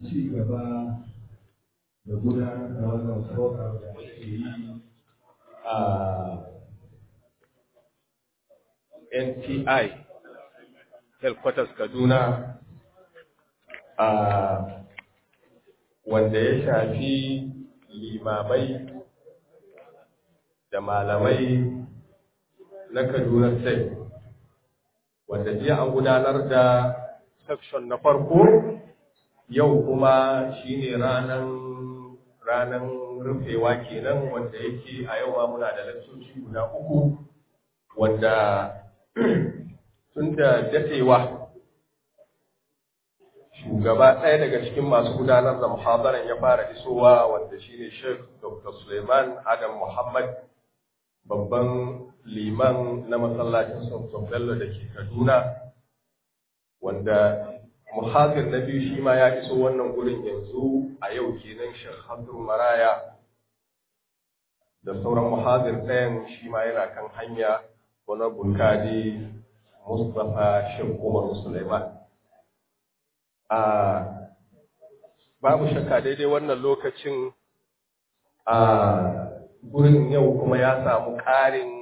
ci gaba da gudanar da wannan program da ake yi a NTI headquarters Kaduna a wanda ya shafi limamai da malamai na Kaduna State wanda jiya an gudanar da section na farko yau kuma shine ranan ranan rufewa kenan wanda yake a yau ma muna da lantoci guda uku wanda tun da dadewa shugaba ɗaya daga cikin masu gudanar da muhadaran ya fara isowa wanda shine Sheikh Dr. Suleiman Adam Muhammad babban liman na masallacin Sultan Bello da ke Kaduna wanda muhazir na biyu shi ma ya iso wannan gurin yanzu a yau kenan Sheikh Hamdu Maraya da sauran muhazir ɗayan shi ma yana kan hanya wani bulkadi Mustapha Sheikh Umar Suleiman. A babu shakka daidai wannan lokacin a gurin yau kuma ya samu ƙarin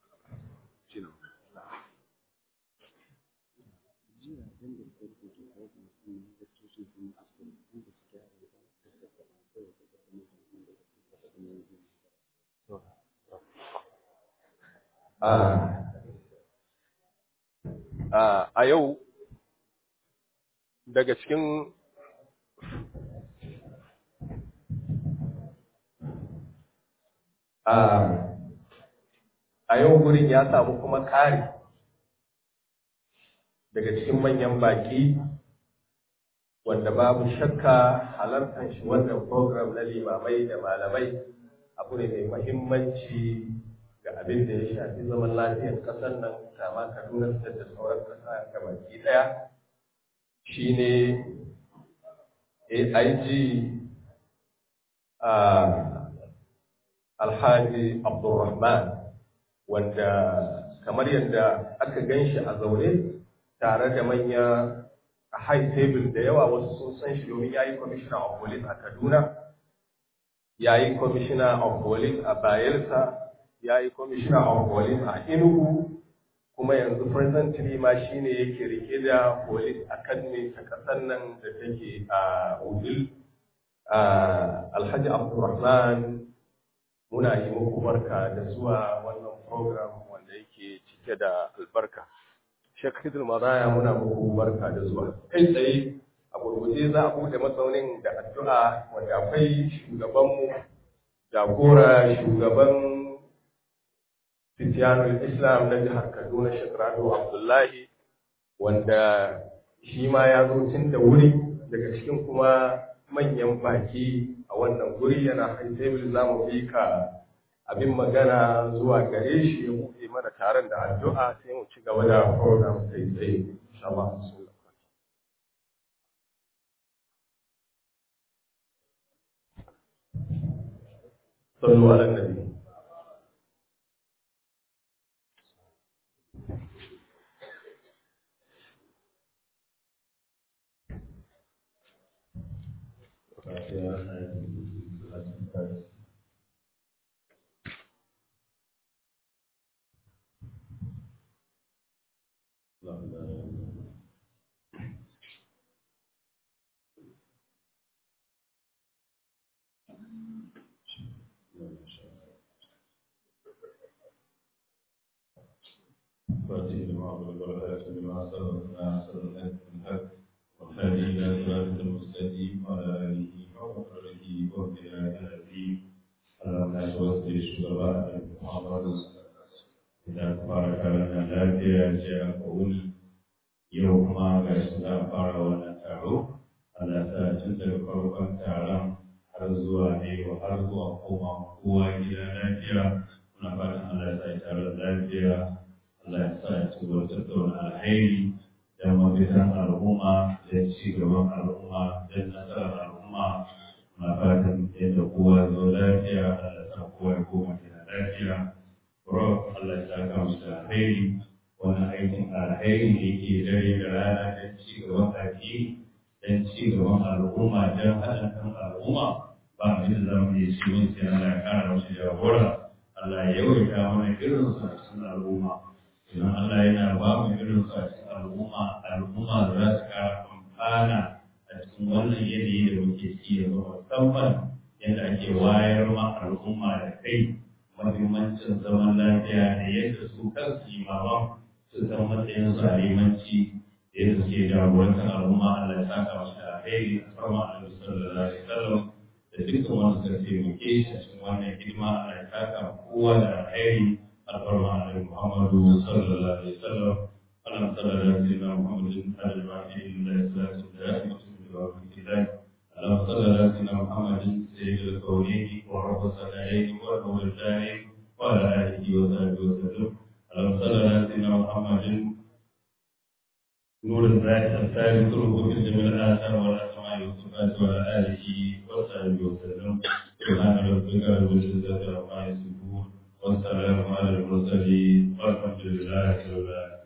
a yau daga cikin a yau gurin ya samu kuma ƙari daga cikin manyan baƙi wanda babu shakka halartar shi wannan program na limamai da malamai abu ne mai mahimmanci ga abin da ya shafi zaman lafiyar ƙasar nan kama kaduna da sauran ƙasa ga baki ɗaya shine aig alhaji abdulrahman wanda kamar yadda aka gan shi a zaune tare da manya a high table da yawa wasu sun san shi domin ya yi commissioner of police a kaduna ya yi commissioner of police a bayelsa ya yi commissioner of police a Enugu kuma yanzu presently ma shine yake rike da police academy ta kasar nan da take a Udil Alhaji Abdulrahman muna yi muku barka da zuwa wannan program wanda yake cike da albarka Sheikh Hidul Maraya muna muku barka da zuwa kai tsaye a gurguje za a bude matsaunin da addu'a wanda akwai shugabanmu jagora shugaban Fitiyanul Islam na jihar Kaduna Shekrado Abdullahi wanda shi ma ya zo tun da wuri daga cikin kuma manyan baki a wannan guri yana high table za mu bi ka abin magana zuwa gare shi ya buɗe mana taron da addu'a sai mu ci gaba da program kai tsaye insha Allah صلوا على النبي فاتح لما أغلق والآيات لما سبقنا سبقنا الحق والهادي إلى صراط المستقيم وعلى آله وصحبه وبآله العظيم اللهم لا توفي الشرباء محمد إذا فارق لنا lafiya ce a kowuni yau kuma ga shi za a fara wannan taro Allah sa tun daga farkon taron har zuwa ne har zuwa koma kowa gida lafiya muna fatan Allah ya sa taron lafiya Allah ya sa ya ci gaba tattauna alheri da mafitan al'umma da ci gaban al'umma da nasarar al'umma na fatan yadda kowa zo lafiya Allah ya sa kowa ya koma gida lafiya Rob Allah ya saka musu alheri wani aikin alheri da yake dare da rana don ci gaban addini don ci gaban al'umma don haɗin kan al'umma ba mu da za mu yi shi mun sai Allah ya ƙara musu jagora Allah ya yawaita mana irin su a cikin al'umma idan Allah yana ba mu irin su a cikin al'umma al'umma za su ƙara amfana a cikin wannan yanayi da muke ci yanzu musamman yadda ake wayar ma al'umma da kai mahimmancin zaman lafiya da yadda su kansu imaman su san matsayin su a limanci da yadda suke jagorantar al'umma Allah ya saka masu da alheri a farma a nabi sallallahu alaihi wasallam da dukkan wanda suka taimake shi a cikin wannan hidima Allah ya saka kowa da alheri a farma a nabi Muhammadu sallallahu alaihi wasallam Allah sallallahu alaihi wasallam Muhammadin al-Fatih lillahi salatu wa rahmatullahi wa barakatuh اللهم صل على سيدنا محمد سيد الكونين ورب الثقلين ورب الدارين وعلى اله وصحبه وسلم اللهم صل على سيدنا محمد نور الذات الثالث روح في جميع الاثار والاسماء والصفات وعلى اله وصحبه وسلم سبحان ربك رب العزه عما يصفون والسلام على المرسلين والحمد لله رب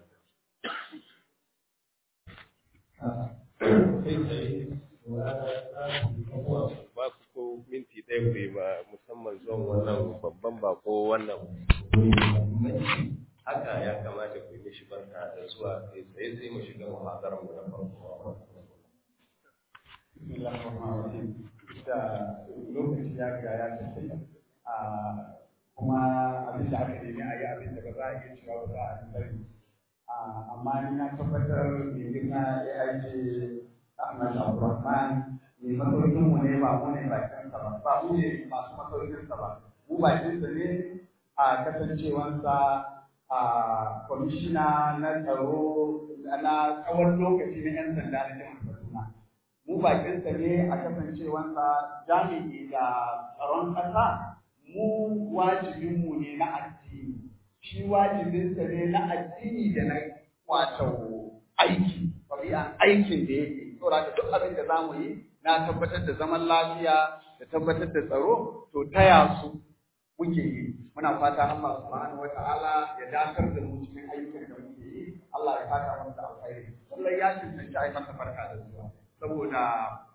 العالمين ba ku ko minti ɗaya ku yi ma musamman zuwan wannan babban bako wannan haka ya kamata ku yi mishi barka da zuwa kai tsaye sai mu shiga muhadarar mu na farko da lokaci ya ga ya tafi a kuma abin da aka nemi a yi abin da ba za a iya cewa ba za a yi bari amma ni na tabbatar mai girma ya aiki Ahmad Abdulrahman ne masaukin mu ne ba mu ne bakin sa ba ba mu ne masu masaukin sa ba mu bakin sa ne a kasancewansa a kwamishina na tsaro na tsawon lokaci na yan sanda na jihar Kaduna mu bakin sa ne a kasancewansa jami'i da tsaron ƙasa mu wajibin mu ne na addini shi wajibinsa ne na addini da na wato aiki ɗabi'an aikin da yake saboda duk abin da za mu yi na tabbatar da zaman lafiya da tabbatar da tsaro to taya su muke yi muna fata Allah subhanahu wa ta'ala ya dakar da mu cikin ayyukan da muke yi Allah ya saka mu da alkhairi lallai ya cancanci ai masa barka da zuwa saboda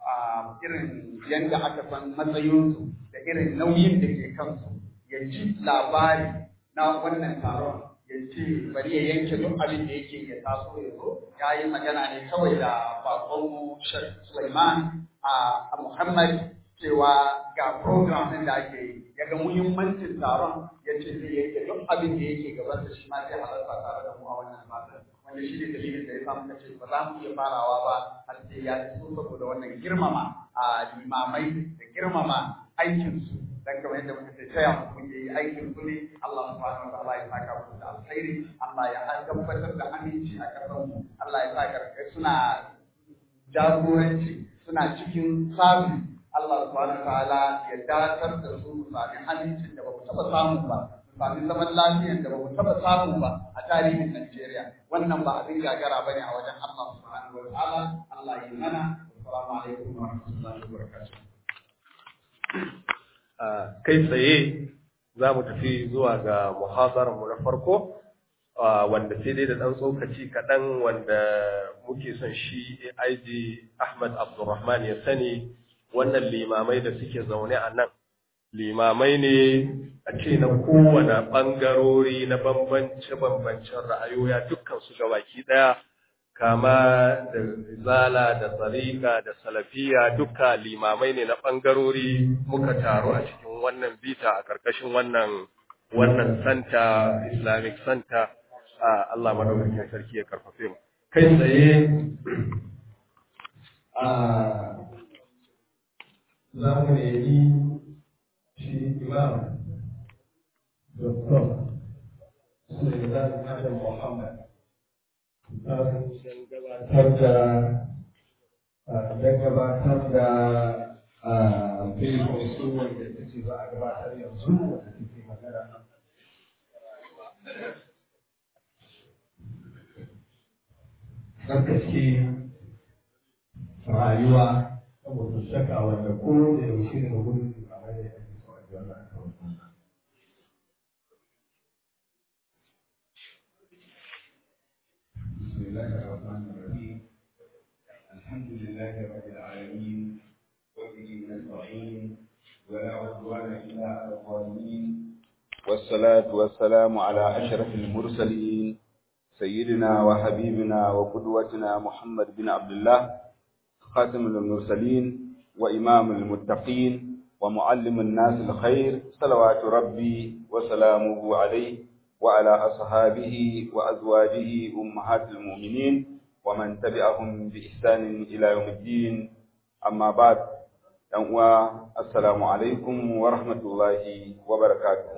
irin yanda aka san matsayinsu da irin nauyin da ke kansu ya ji labari na wannan taron ya ce bari ya yanke duk abin da yake ya taso ya zo ya yi magana ne kawai da bakon Sulaiman a Muhammad cewa ga program ɗin da ake yi ya ga muhimmancin taron ya ce zai yanke duk abin da yake gaban da shi ma sai halarta tare da mu a wannan fatan wanda shi ne dalilin da ya samu kace ba za mu iya farawa ba har sai ya iso saboda wannan girmama a limamai da girmama aikinsu dan kamar yadda muka ce taya mu kun yi aikin ku ne Allah subhanahu wa ta'ala ya saka ku da alkhairi Allah ya tabbatar da aminci a kasan mu Allah ya saka suna jagoranci suna cikin sabi Allah subhanahu wa ta'ala ya datar da su mu sami amincin da ba mu taba samu ba mu sami zaman lafiyan da ba mu taba samu ba a tarihin Najeriya wannan ba abin gagara bane a wajen Allah subhanahu wa ta'ala Allah ya mana assalamu alaikum wa rahmatullahi wa barakatuh kai tsaye za mu tafi zuwa ga muhadararmu na farko wanda sai dai da ɗan tsokaci kaɗan wanda muke son shi AIG Ahmad Abdulrahman ya sani wannan limamai da suke zaune a nan limamai ne a ce na kowane ɓangarori na bambance-bambancen ra'ayoya dukkan su gabaki ɗaya kama da zala da tsarika da salafiya duka limamai ne na ɓangarori muka taru a cikin wannan bita a ƙarƙashin wannan wannan santa islamic santa a Allah madaukakin sarki ya karfafe mu kai tsaye a za mu nemi shi imam Dr. Sulaiman Adam Muhammad don gabatar da don gabatar da filin su wanda ta ce za a gabatar yanzu wanda take magana tsarkake rayuwa saboda shaka wanda ko da yaushe daga wurin da ba da ake so a ji wannan kawai بسم الله الرحمن الرحيم الحمد لله لله رب العالمين وبه نستعين ولا عدوان إلا على الظالمين والصلاة والسلام على أشرف المرسلين سيدنا وحبيبنا وقدوتنا محمد بن عبد الله خاتم المرسلين وإمام المتقين ومعلم الناس الخير صلوات ربي وسلامه عليه وعلى أصحابه وأزواجه أمهات المؤمنين ومن تبعهم بإحسان إلى يوم الدين أما بعد السلام عليكم ورحمة الله وبركاته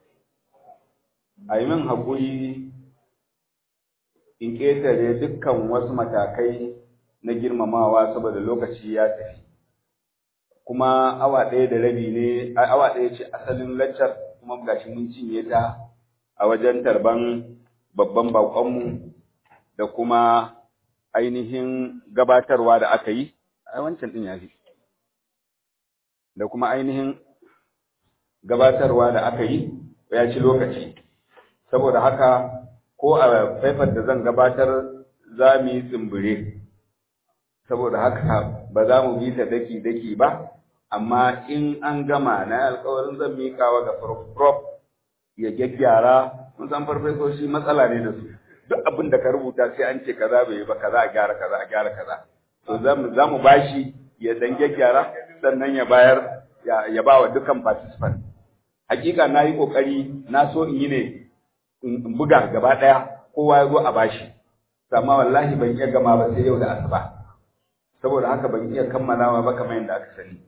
أيمن هقولي in ƙetare dukkan wasu matakai na girmamawa saboda lokaci ya tafi kuma awa ɗaya da rabi ne awa ɗaya ce asalin laccar kuma gashi mun cinye ta a wajen tarban babban baƙonmu da kuma ainihin gabatarwa da aka yi a wancan ɗin ya fi da kuma ainihin gabatarwa da aka yi ya ci lokaci saboda haka ko a faifar da zan gabatar za mu yi tsimbire saboda haka ba za mu bi ta daki-daki ba amma in an gama na alkawarin zan miƙawa ga prof ya gyaggyara mun san farfesoshi matsala ne da su duk abin da ka rubuta sai an ce kaza bai yi ba kaza a gyara kaza a gyara kaza to za mu bashi ya dan gyaggyara sannan ya bayar ya ba wa dukkan participant hakika na yi kokari na so in yi ne in buga gaba ɗaya kowa ya zo a bashi amma wallahi ban iya gama ba sai yau da asuba saboda haka ban iya kammalawa ba kamar yadda aka sani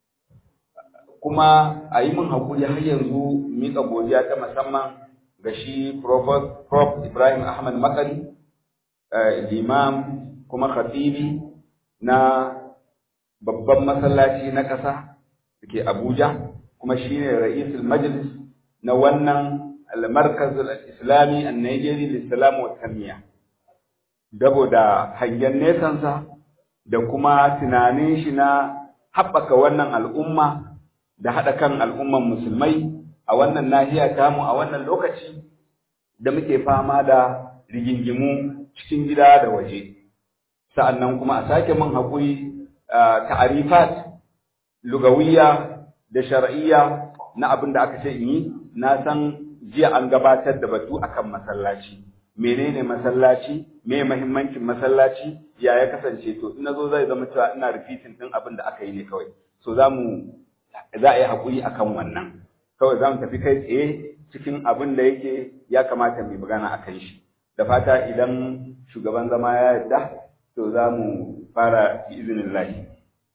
kuma a yi min hakuri har yanzu miƙa godiya ta musamman ga shi Prof. Ibrahim Ahmad Makari limam kuma khatibi na babban masallaci na ƙasa da ke Abuja kuma shine ra'isul majlis na wannan المركز الإسلامي النيجيري للسلام والتنمية dabo da hangen nesansa da kuma tunanin shi na haɓaka wannan al'umma da haɗa kan al'umman musulmai a wannan nahiya tamu a wannan lokaci da muke fama da rigingimu cikin gida da waje sa'annan kuma a sake min haƙuri ta'arifat lugawiyya da shar'iyya na abin da aka ce in yi na san jiya an gabatar da batu akan masallaci menene masallaci me muhimmancin masallaci ya ya kasance to in nazo zai zama cewa ina repeating din abin da aka yi ne kawai so zamu za a yi hakuri akan wannan kawai zamu tafi kai tsaye cikin abin da yake ya kamata mu magana akan shi da fata idan shugaban zama ya yarda to zamu fara bi iznillahi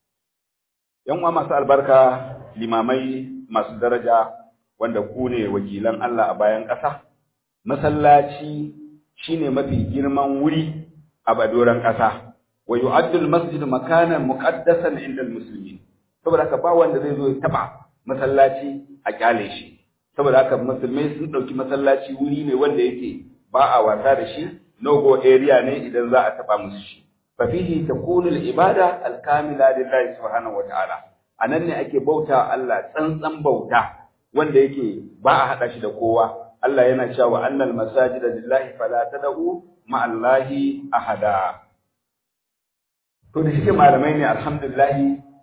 yan uwa masu albarka limamai masu daraja wanda ku ne wakilan Allah a bayan ƙasa, masallaci shine mafi girman wuri a badoran ƙasa, wa yu'addul masjid makanan muqaddasan inda muslimin. Saboda haka ba wanda zai zo ya taba masallaci a kyale shi. Saboda haka musulmai sun ɗauki masallaci wuri ne wanda yake ba a wasa da shi, no-go area ne idan za a taba musu shi. Fa fihi takunu al-ibada al-kamila lillahi subhanahu wa ta'ala. Anan ne ake bauta Allah tsantsan bauta. wanda yake ba a haɗa shi da kowa Allah yana cewa annal masajida lillahi fala tad'u ma Allahi ahada to da shike malamai ne alhamdulillah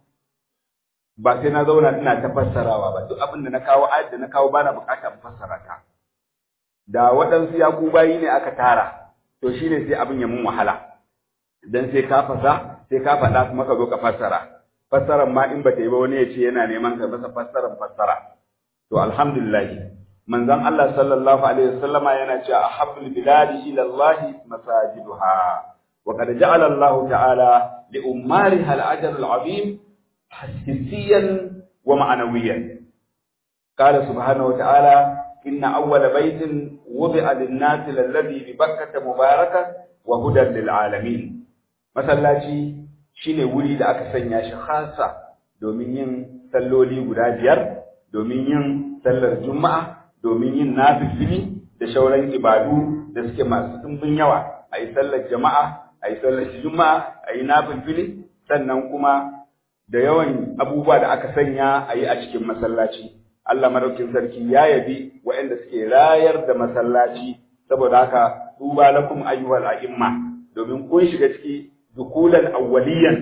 ba sai na zauna ina ta fassarawa ba duk abin da na kawo ayat da na kawo bana bukatar fassara ta da waɗansu yaku bayi ne aka tara to shine sai abin ya mun wahala dan sai ka fasa sai ka faɗa kuma ka zo ka fassara fassaran ma in ba ta yi ba wani ya ce yana neman ka masa fassaran fassara to alhamdulillah manzon Allah sallallahu alaihi wasallama yana cewa ahabbul biladi ila Allah masajiduha wa qad ja'ala Allah ta'ala li ummariha al-ajr al-'azim hissiyan wa ma'nawiyan qala subhanahu wa ta'ala inna awwala baytin wudi'a lin-nasi alladhi bi Bakkah mubarakan wa hudan lil-'alamin masallaci shine wuri da aka sanya shi khassa domin yin salloli guda biyar domin yin sallar juma'a domin yin nafifili da shauran ibadu da suke masu ɗumbin yawa a yi sallar jama'a a yi sallar juma'a a yi nafifili sannan kuma da yawan abubuwa da aka sanya a yi a cikin masallaci Allah madaukin sarki ya yabi waɗanda suke rayar da masallaci saboda haka tuba lakum ayyuhal a'imma domin kun shiga ciki dukulan awwaliyan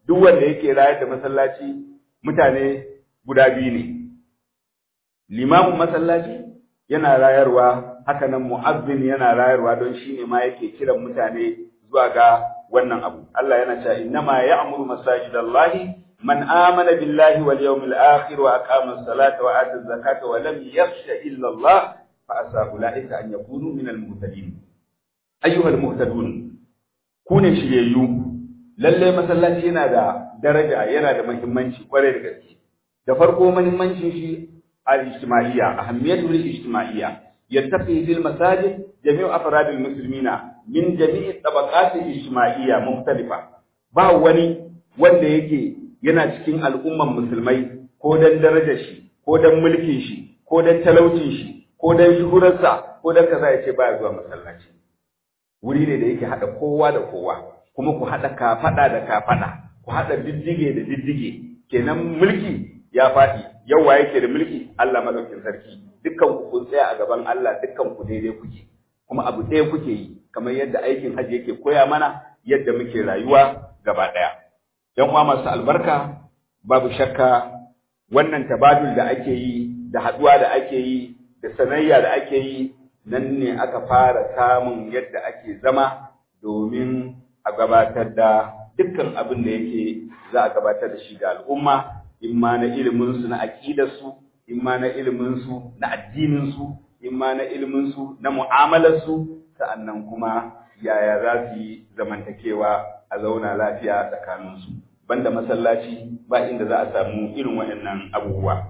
duk wanda yake rayar da masallaci mutane guda biyu ne limamin masallaci yana rayarwa haka nan mu'azzin yana rayarwa don shi ne ma yake kiran mutane zuwa ga wannan abu Allah yana cewa innama ya'muru masajidallahi man amana billahi wal yawmil akhir wa aqama as-salata wa ata az-zakata wa lam yakhsha illa Allah fa asa ulaika an yakunu min al-muhtadin ayyuhal muhtadun ku ne shiryayyu lalle masallaci yana da daraja yana da muhimmanci kwarai da gaske da farko muhimmancin shi al-ijtima'iyya ahammiyatul ijtima'iyya yattaqi fil masajid jami'u afradil muslimina min jami'i tabaqat ijtima'iyya mukhtalifa ba wani wanda yake yana cikin al'umman musulmai ko dan darajar shi ko dan mulkin shi ko dan talaucin shi ko dan shuhurarsa ko dan kaza yace baya zuwa masallaci wuri ne da yake hada kowa da kowa kuma ku hada kafada da kafada ku hada diddige da diddige kenan mulki ya faɗi yau wa yake da mulki Allah madaukin sarki dukkan ku kun tsaya a gaban Allah dukkan ku daidai kuke kuma abu ɗaya kuke yi kamar yadda aikin hajji yake koya mana yadda muke rayuwa gaba ɗaya yan uwa masu albarka babu shakka wannan tabadul da ake yi da haɗuwa da ake yi da sanayya da ake yi nan ne aka fara samun yadda ake zama domin a gabatar da dukkan abin da yake za a gabatar da shi ga al'umma in ma na iliminsu na aƙidarsu in ma na iliminsu na addininsu in ma na iliminsu na mu'amalarsu sa'annan kuma yaya za su yi zamantakewa a zauna lafiya tsakaninsu banda masallaci ba inda za a samu irin waɗannan abubuwa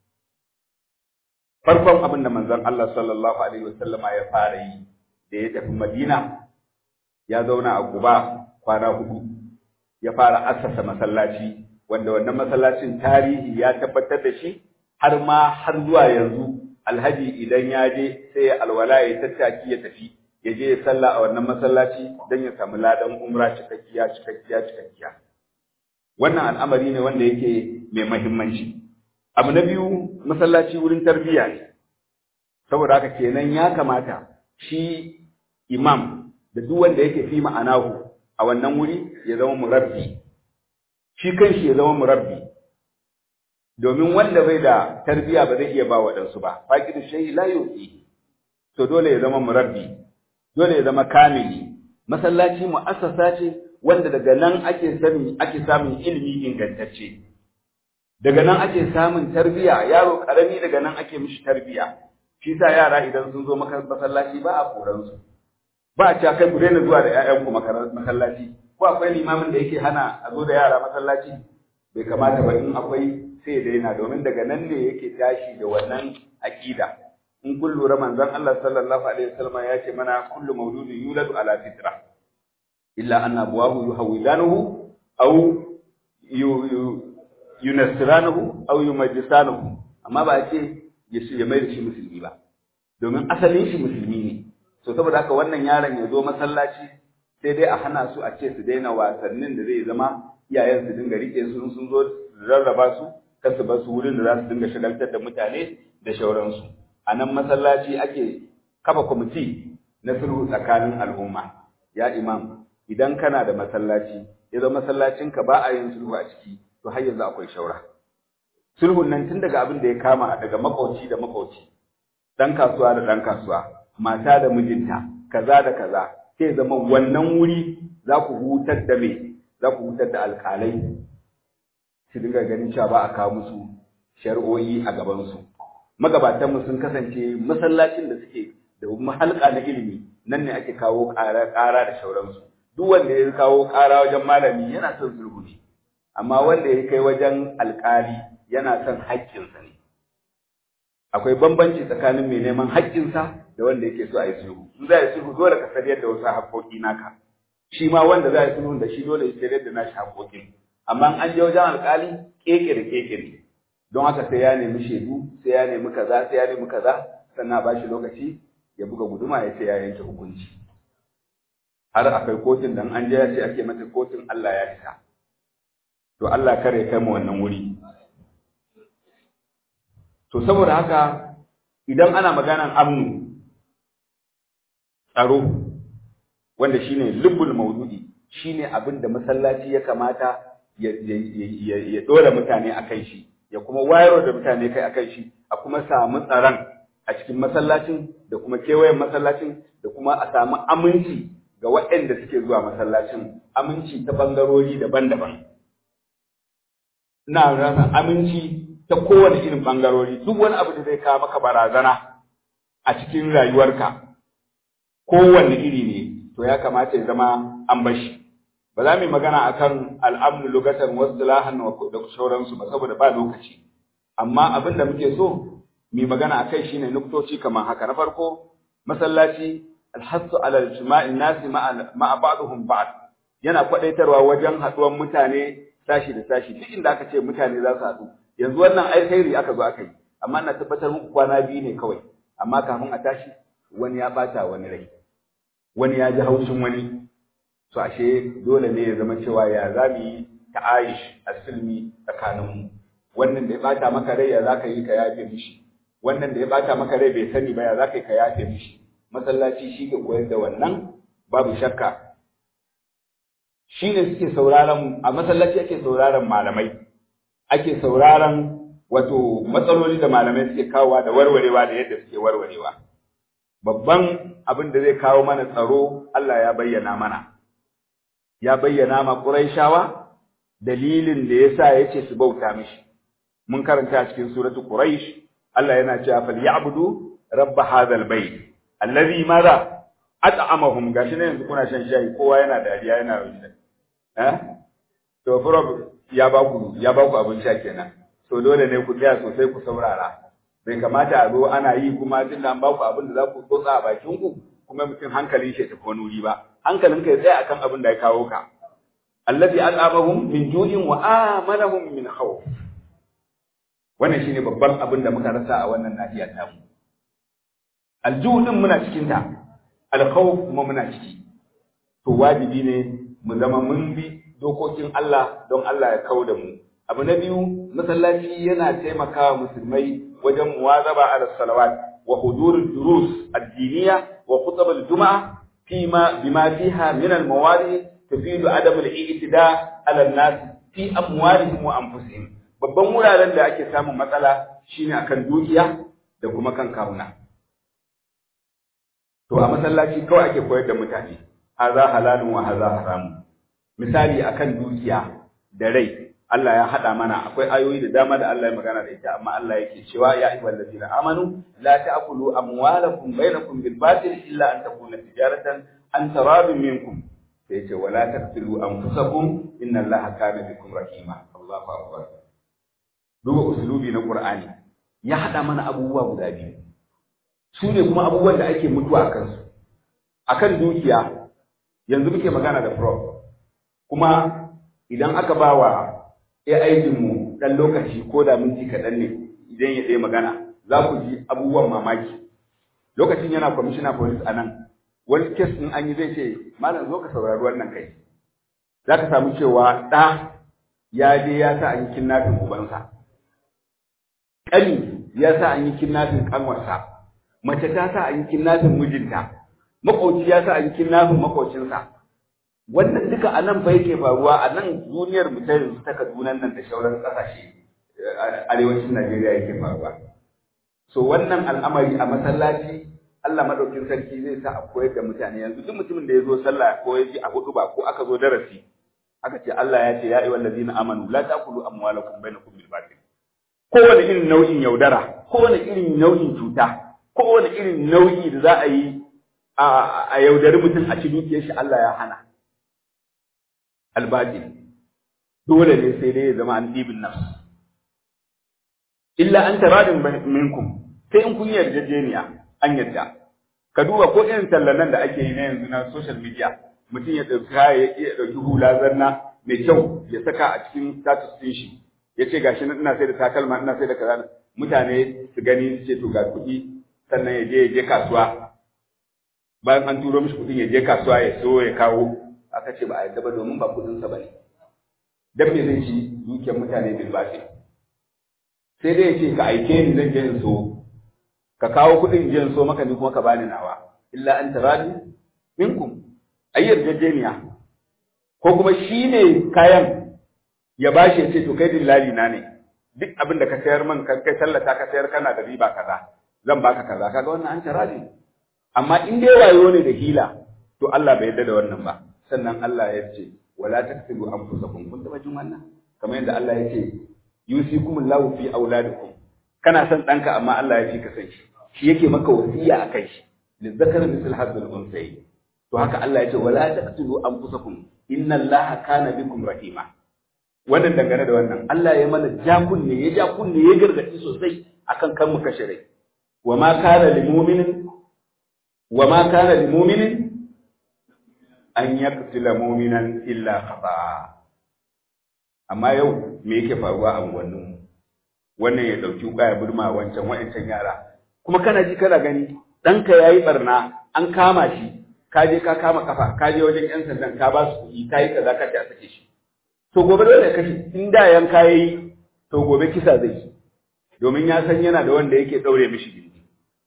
farkon abin da manzon Allah sallallahu alaihi wasallama ya fara yi da ya tafi Madina ya zauna a Quba kwana hudu ya fara assasa masallaci wanda wannan masallacin tarihi ya tabbatar da shi har ma har zuwa yanzu alhaji idan ya je sai ya alwala ya tattaki ya tafi ya je ya sallah a wannan masallaci don ya samu ladan umra cikakkiya cikakkiya cikakkiya wannan al'amari ne wanda yake mai mahimmanci abu na biyu masallaci wurin tarbiyya ne saboda haka kenan ya kamata shi imam da duk wanda yake fi ma'anahu a wannan wuri ya zama murabbi shi kanshi ya zama murabbi domin wanda bai da tarbiyya ba zai iya ba waɗansu ba faqidu shay'i la yuti to dole ya zama murabbi dole ya zama kamili masallaci mu'assasa ce wanda daga nan ake sani ake samun ilimi ingantacce daga nan ake samun tarbiyya yaro karami daga nan ake mishi tarbiyya shi sa yara idan sun zo masallaci ba a koran su ba a cewa kai ku daina zuwa da ƴaƴanku masallaci ko akwai limamin da yake hana a zo da yara masallaci bai kamata ba in akwai sai ya daina domin daga nan ne yake tashi da wannan aqida in kun lura manzon Allah sallallahu alaihi wasallam ya ce mana kullu mawludin yuladu ala fitra illa anna abuwahu yuhawwidanuhu aw yunassiranuhu aw yumajjisanuhu amma ba ce ya mai da shi musulmi ba domin asalin shi musulmi ne so saboda haka wannan yaron ya zo masallaci sai dai a hana su a ce su daina wasannin da zai zama iyayen su dinga rike su sun zo rarraba su kar su bar su wurin da za su dinga shagaltar da mutane da shauransu a nan masallaci ake kafa kwamiti na sulhu tsakanin al'umma ya imam idan kana da masallaci ya zama masallacinka ba a yin sulhu a ciki to har yanzu akwai shaura sulhun nan tun daga abin da ya kama daga makauci da makauci dan kasuwa da dan kasuwa mata da mijinta kaza da kaza sai zama wannan wuri za ku hutar da me za ku hutar da alƙalai su dinga ganin cewa ba a kawo musu shari'o'i a gabansu magabatanmu sun kasance masallacin da suke da mahalka na ilimi nan ne ake kawo ƙara ƙara da shauransu duk wanda ya kawo ƙara wajen malami yana son sulhu ne amma wanda ya kai wajen alƙali yana son haƙƙinsa ne akwai bambanci tsakanin mai neman haƙƙinsa da wanda yake so a yi sulhu in za a yi sulhu dole ka sariyar da wasu haƙƙoƙi naka shi ma wanda za a yi sulhu da shi dole ya sariyar da nashi haƙƙoƙin amma an je wajen alƙali keke da keke ne don haka sai ya nemi shaidu sai ya nemi kaza sai ya nemi kaza sannan ba shi lokaci ya buga guduma ya ce ya yanke hukunci har akwai kotun da an je ya ce ake mata kotun Allah ya isa to Allah kare kai mu wannan wuri to saboda haka idan ana maganan amnu tsaro wanda shine lubbul maudu'i shine abin da masallaci ya kamata ya dora mutane a kan shi ya kuma wayar da mutane kai a kan shi a kuma samu tsaron a cikin masallacin da kuma kewayen masallacin da kuma a samu aminci ga waɗanda suke zuwa masallacin aminci ta ɓangarori daban-daban ina rasa aminci ta kowane irin ɓangarori duk wani abu da zai kawo maka barazana a cikin rayuwarka kowanne iri ne to ya kamata ya zama an bashi ba za mu yi magana akan al'amnu lugatan wasu lahan da sauransu ba saboda ba lokaci amma abin da muke so mu magana akai shine nuktoci kamar haka na farko masallaci alhassu ala ijma'in nasi ma'a ba'dhum ba'd yana kwadaitarwa wajen haduwan mutane sashi da sashi duk inda aka ce mutane za su haɗu yanzu wannan alkhairi aka zo aka yi amma na tabbatar muku kwana biyu ne kawai amma kafin a tashi wani ya bata wani rai wani ya ji haushin wani to ashe dole ne ya zama cewa ya za mu yi ta'ayish a silmi tsakaninmu wannan da ya bata maka rai ya za ka yi ka yafe mishi wannan da ya bata maka rai bai sani ba ya za ka yi ka yafe mishi masallaci shi ke koyar da wannan babu shakka shi ne suke sauraron a masallaci ake sauraron malamai ake sauraron wato matsaloli da malamai suke kawowa da warwarewa da yadda suke warwarewa babban abin da zai kawo mana tsaro Allah ya bayyana mana ya bayyana ma Qurayshawa dalilin da yasa yace su bauta mishi mun karanta a cikin suratul Quraysh Allah yana cewa fal ya'budu rabb hadhal bayt allazi madha at'amahum gashi ne yanzu kuna shan shayi kowa yana dariya yana rushe eh to prob ya ba ku ya ba ku abin sha kenan so dole ne ku tsaya sosai ku saurara bai kamata a zo ana yi kuma tun da an ba ku abin da za ku tsotsa a bakin ku kuma mutum hankalin shi ya tafi wani wuri ba hankalin ka ya tsaya akan abin da ya kawo ka allazi at'amahum min ju'in wa amanahum min khawf wannan shine babban abin da muka rasa a wannan nahiya ta mu aljuhu din muna cikin ta alkhawf kuma muna ciki to wajibi ne mu zama mun bi dokokin Allah don Allah ya kawo da mu abu na biyu masallaci yana taimakawa musulmai wajen muwazaba ala salawat wa hudur durus addiniya wa khutab al-jum'a fima bima fiha min al-mawadi tufidu adam al-i'tida ala an-nas fi amwalihim wa anfusihim babban wuraren da ake samun matsala shine akan dukiya da kuma kan kawuna to a masallaci kawai ake koyar da mutane haza halalun wa haza haramun misali akan dukiya da rai Allah ya hada mana akwai ayoyi da dama da Allah ya magana da ita amma Allah yake cewa ya ayyuhal ladina amanu la ta'kulu amwalakum bainakum bil batil illa an takuna tijaratan an taradun minkum sai ce wala taqtulu anfusakum inna Allaha kana bikum rahima Allahu akbar duba usulubi na Qur'ani ya hada mana abubuwa guda biyu su ne kuma abubuwan da ake mutuwa a kansu akan dukiya yanzu muke magana da prof kuma idan aka ba wa ya aikinmu ɗan lokaci ko da minti kaɗan ne idan ya ɗaya magana za ku ji abubuwan mamaki lokacin yana kwamishina police a nan wani kes ɗin an yi zai ce malam zo ka saurari wannan kai za ka samu cewa ɗa ya je ya sa an yi kinnafin ubansa ƙani ya sa an yi kinnafin ƙanwarsa mace ta sa an yi kinnafin mijinta maƙoci ya sa an yi kinnafin maƙocinsa wannan duka a nan fa yake faruwa a nan duniyar mu ta yanzu ta Kaduna nan da sauran ƙasashe arewacin Najeriya yake faruwa so wannan al'amari a masallaci Allah madaukin sarki zai sa a koyar da mutane yanzu duk mutumin da ya zo sallah ko ya ji a hudu ba ko aka zo darasi aka ce Allah ya ce ya ayyuhal ladina amanu la taqulu amwalakum bainakum bil batil kowane irin nau'in yaudara kowane irin nau'in cuta kowane irin nau'i da za a yi a yaudari mutum a ci dukiyar shi Allah ya hana albatil dole ne sai dai ya zama an dibin nafs illa an taradin minkum sai in kun yarjejeniya an yarda ka duba ko irin tallanan da ake yi na yanzu na social media mutum ya ɗauki kayayyaki ya ɗauki hula zanna mai kyau ya saka a cikin status ɗin shi ya ce gashi ina sai da takalma ina sai da kaza mutane su gani su ce to ga kuɗi sannan ya je ya je kasuwa bayan an turo mishi kuɗin ya je kasuwa ya so ya kawo aka ce ba a yadda ba domin ba kudinsa ba ne dan me zai ci dukiyar mutane bil bashi sai dai ya ce ka aike ni zan je in so ka kawo kudin je in so maka ni kuma ka bani nawa illa an taradi minkum ayyar jajjeniya ko kuma shi ne kayan ya bashi ya ce to kai dillali na ne duk abin da ka sayar min ka kai tallata ka sayar kana da riba kaza zan baka kaza kaga wannan an tara ne amma in dai wayo ne da hila to Allah bai yarda da wannan ba sannan Allah ya ce wala taqtulu anfusakum kun taba jin wannan kamar yadda Allah ya ce yusikumullahu fi auladikum kana son ɗanka amma Allah ya fi ka san shi shi yake maka wasiya akan shi lizzakar misal hadzal unsayi to haka Allah ya ce wala taqtulu anfusakum inna Allaha kana bikum rahima wannan dangane da wannan Allah ya mana ja kunne ya ja kunne ya gargadi sosai akan kan mu kashe rai wa ma kana lil mu'minin wa ma kana lil mu'minin an yaqtula mu'minan illa khata amma yau me yake faruwa a unguwannin mu wannan ya dauki wuka ya burma wancan wa'ancan yara kuma kana ji kana gani ɗanka yayi barna an kama shi ka je ka kama kafa ka je wajen yan sandan ka ba su kuɗi ka yi kaza ka ce a sake shi to gobe dole ya kashe in da yanka yayi to gobe kisa zai yi domin ya san yana da wanda yake daure mishi gindi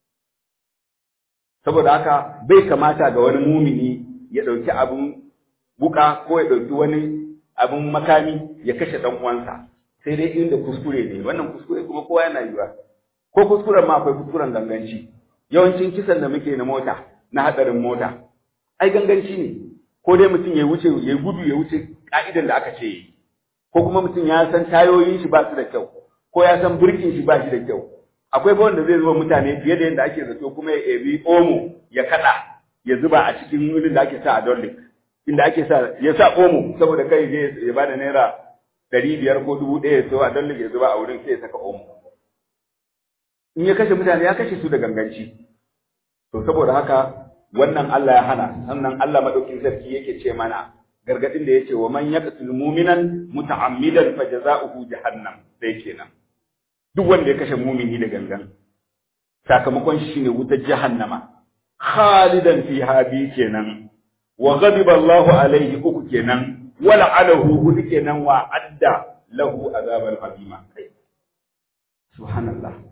saboda haka bai kamata ga wani mumini ya dauki abin buka ko ya dauki wani abin makami ya kashe dan uwansa sai dai inda kuskure ne wannan kuskure kuma kowa yana yiwa ko kuskuren ma akwai kuskuren ganganci yawancin kisan da muke na mota na hadarin mota ai ganganci ne ko dai mutum ya wuce ya gudu ya wuce ka'idan da aka ce yi ko kuma mutum ya san tayoyin shi ba su da kyau ko ya san birkin shi ba shi da kyau akwai ba wanda zai zuba mutane fiye da yadda ake zato kuma ya ebi omo ya kada ya zuba a cikin wurin da ake sa a dollik inda ake sa ya sa omo saboda kai zai ya bada naira ɗari biyar ko dubu ɗaya ya so a dollik ya zuba a wurin sai ya saka omo in ya kashe mutane ya kashe su da ganganci to saboda haka wannan Allah ya hana sannan Allah madaukin sarki yake ce mana gargadin da yace wa man yaqtul mu'minan muta'ammidan fajaza'uhu jahannam sai kenan duk wanda ya kashe mumini da gangan sakamakon shi ne wutar jahannama khalidan fiha bi kenan wa ghadiba Allahu alaihi uku kenan wa la'anahu hudu kenan wa adda lahu azaban azima subhanallah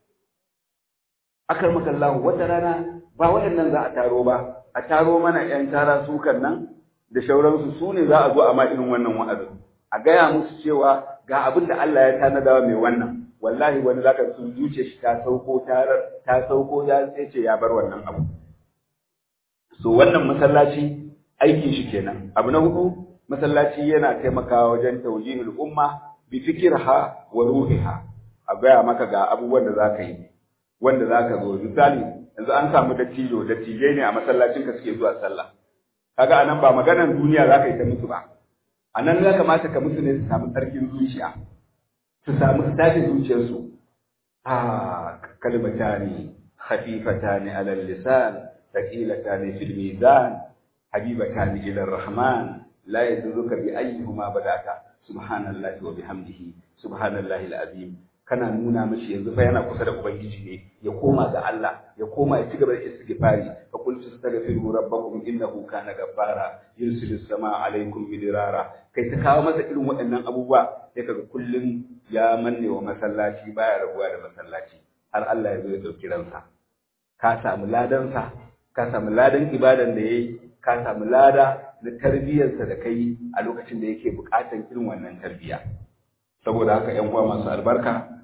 akar makallahu wata rana ba waɗannan za a taro ba a taro mana ƴan tara sukan nan da shauransu su ne za a zo a ma irin wannan wa'azin a gaya musu cewa ga abin da Allah ya tanada mai wannan wallahi wani zaka su zuce shi ta sauko tarar ta sauko ya sai ce ya bar wannan abu so wannan masallaci aikin shi kenan abu na hudu masallaci yana taimakawa wajen tawjihul umma bi fikirha wa ruhiha a gaya maka ga abubuwan da zaka yi wanda zaka zo misali yanzu an samu dattijo dattijai ne a masallacin ka suke zuwa sallah kaga anan ba maganar duniya zaka yi ta musu ba anan ya kamata ka musu ne su samu tsarkin zuciya su samu tashi zuciyarsu a kalmatani khafifatani ala lisan thaqilatani fil mizan habibatani ila rahman la yadurruka bi ayyihima badaka subhanallahi wa bihamdihi subhanallahi alazim kana nuna mishi yanzu fa yana kusa da ubangiji ne ya koma ga Allah ya koma ya ci gaba da istighfari fa qul tastaghfiru rabbakum innahu kana ghaffara yursilis samaa alaykum bidirara kai ta kawo masa irin waɗannan abubuwa sai kaga kullum ya manne wa masallaci baya rabuwa da masallaci har Allah ya zo ya dauki ransa ka samu ladansa ka samu ladan ibadan da yayi ka samu lada na tarbiyyarsa da kai a lokacin da yake buƙatar irin wannan tarbiyya saboda haka ƴan uwa masu albarka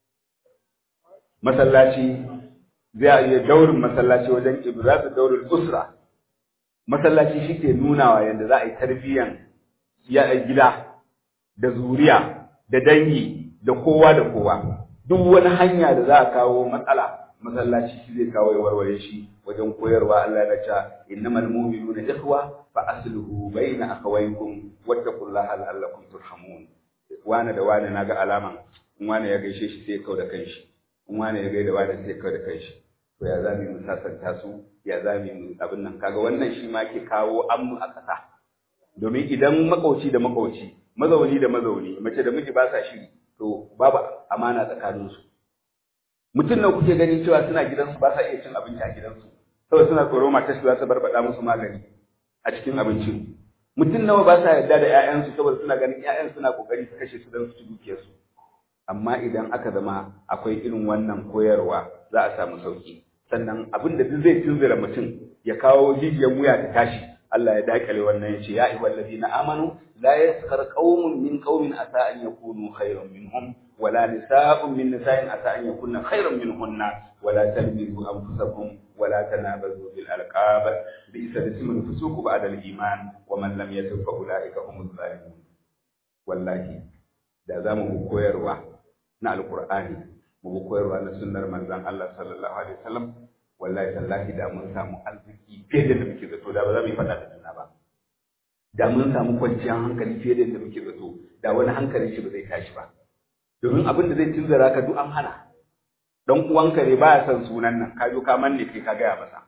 masallaci zai iya daurin masallaci wajen ibratu daurin usra masallaci shi ke nunawa yadda za a yi tarbiyyan gida da zuriya da dangi da kowa da kowa duk wani hanya da za a kawo matsala masallaci shi zai kawo ya warware shi wajen koyarwa Allah ya ce innamal mu'minuna ikhwa fa asluhu baina akhawaykum wattaqullaha la'allakum turhamun wane da wane naga alaman in wane ya gaishe shi sai kau da kanshi in wane ya gaida wane sai kau da kanshi to ya zami mu sasanta su ya zami mu abin nan kaga wannan shi ma ke kawo amnu a ƙasa domin idan makauci da makauci mazauni da mazauni mace da miji ba sa shiri to babu amana tsakaninsu mutum nan kuke gani cewa suna gidansu ba sa iya cin abinci a gidansu saboda suna tsoro matar su za ta barbada musu magani a cikin abincin mutum nawa ba sa yarda da ƴaƴansu saboda suna ganin ƴaƴan suna kokari su kashe su don su ci dukiyarsu amma idan aka zama akwai irin wannan koyarwa za a samu sauki sannan abin da duk zai tunzura mutum ya kawo jijiyar wuya ta tashi Allah ya dakale wannan yace ya ayyuhal ladina amanu la yaskhar qaumun min qaumin asa an yakunu khayran minhum wala nisa'un min nisa'in asa an yakunna khayran minhunna wala talmizu anfusakum wala tanabazu bil alqab bi'sa ismul fusuq ba'da al iman wa man lam yatub fa ulaika humuz zalimun wallahi da zamu mu koyarwa na alqur'ani mu koyarwa na sunnar manzon Allah sallallahu alaihi wasallam wallahi tallahi da mun samu arziki fiye da muke zato da ba za mu yi fada da juna ba da mun samu kwanciyar hankali fiye da muke zato da wani hankali shi ba zai tashi ba domin abin da zai tunzara ka duk an hana dan uwanka ne baya son sunan nan ka zo ka manne kai ka gaya masa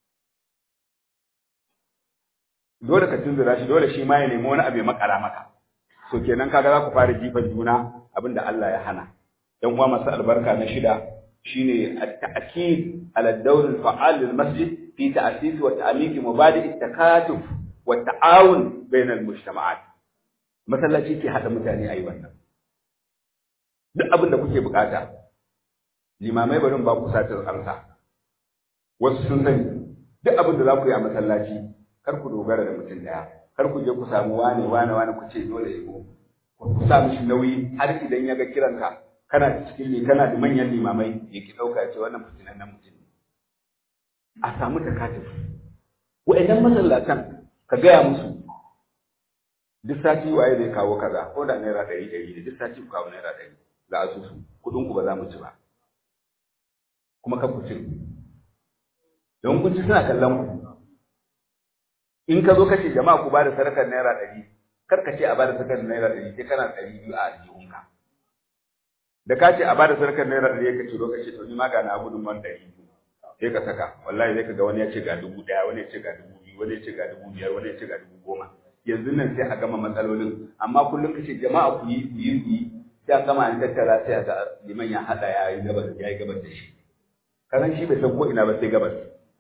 dole ka tunzura shi dole shi ma ya nemi wani abu ya makara maka so kenan kaga za ku fara jifan juna abin da Allah ya hana yan uwa masu albarka na shida shine at-ta'kid ala ad-dawr al-fa'al lil-masjid fi ta'sis wa ta'mik mubadi' at-takatuf wa ta'awun bain al-mujtama'at masallaci ke hada mutane ayi wannan duk abin da kuke bukata limamai barin ba ku satar amsa wasu sun sani duk abin da za ku yi a masallaci kar ku dogara da mutum daya kar ku je ku samu wane wane wane ku ce dole ya go ku sa mishi nauyi har idan ya ga kiranka kana cikin ne kana da manyan limamai ya ki ɗauka ce wannan fitinan nan mutum ne a samu takatif wa'annan masallatan ka gaya musu duk sati waye zai kawo kaza ko da naira ɗari ɗari ne duk sati ku kawo naira ɗari ga asusu kuɗin ku ba za mu ci ba kuma kan ku ci don kun ci suna kallon ku in ka zo kace jama'a ku ba da sadakar naira ɗari kar ka ce a ba da sadakar naira ɗari sai kana ɗari biyu a aljihunka da ka ce a bada sarkar naira ɗari ka ciro ka ce to ni ma ga na gudun man ɗari sai ka saka wallahi zai ka ga wani ya ce ga dubu ɗaya wani ya ce ga dubu biyu wani ya ce ga dubu biyar wani ya ce ga dubu goma yanzu nan sai a gama matsalolin amma kullum ka ce jama'a ku yi ku yi ku yi sai an gama an tattara sai a ga liman ya haɗa ya yi gabas ya yi gabas da shi karan shi bai san ko ina ba sai gabas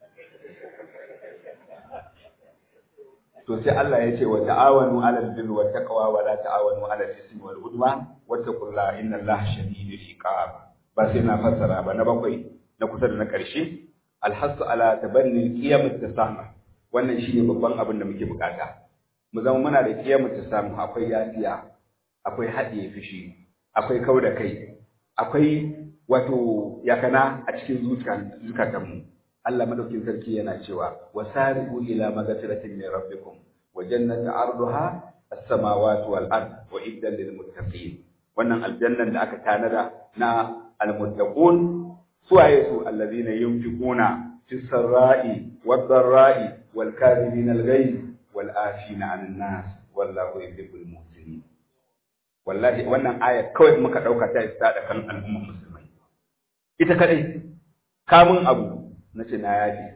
to sai Allah ya ce wa ta'awanu 'alal birri wat taqwa wa la ta'awanu 'alal ismi wal udwan wattaqullaha innallaha shadidul iqab ba sai na fassara ba na bakwai na kusa da na ƙarshe alhasu ala tabanni qiyamut tasamuh wannan shine babban abin da muke bukata mu zama muna da qiyamut tasamuh akwai yafiya akwai haɗiye fishi akwai kauda kai akwai wato yakana a cikin zukatanmu Allah madaukin sarki yana cewa wasari'u ila magfiratin min rabbikum wa jannatin 'arduha as-samawati wal ard wa iddan lil muttaqin wannan aljannan da aka tanada na almuttaqun suwaye su allazina yunfiquna fis sarra'i wad dharra'i wal kadhimin al ghayz wal afina 'anil nas wallahu yuhibbul muhsinin wallahi wannan aya kawai muka dauka ta isa da kan al'ummar musulmai ita kadai kamun abu na ce na yafi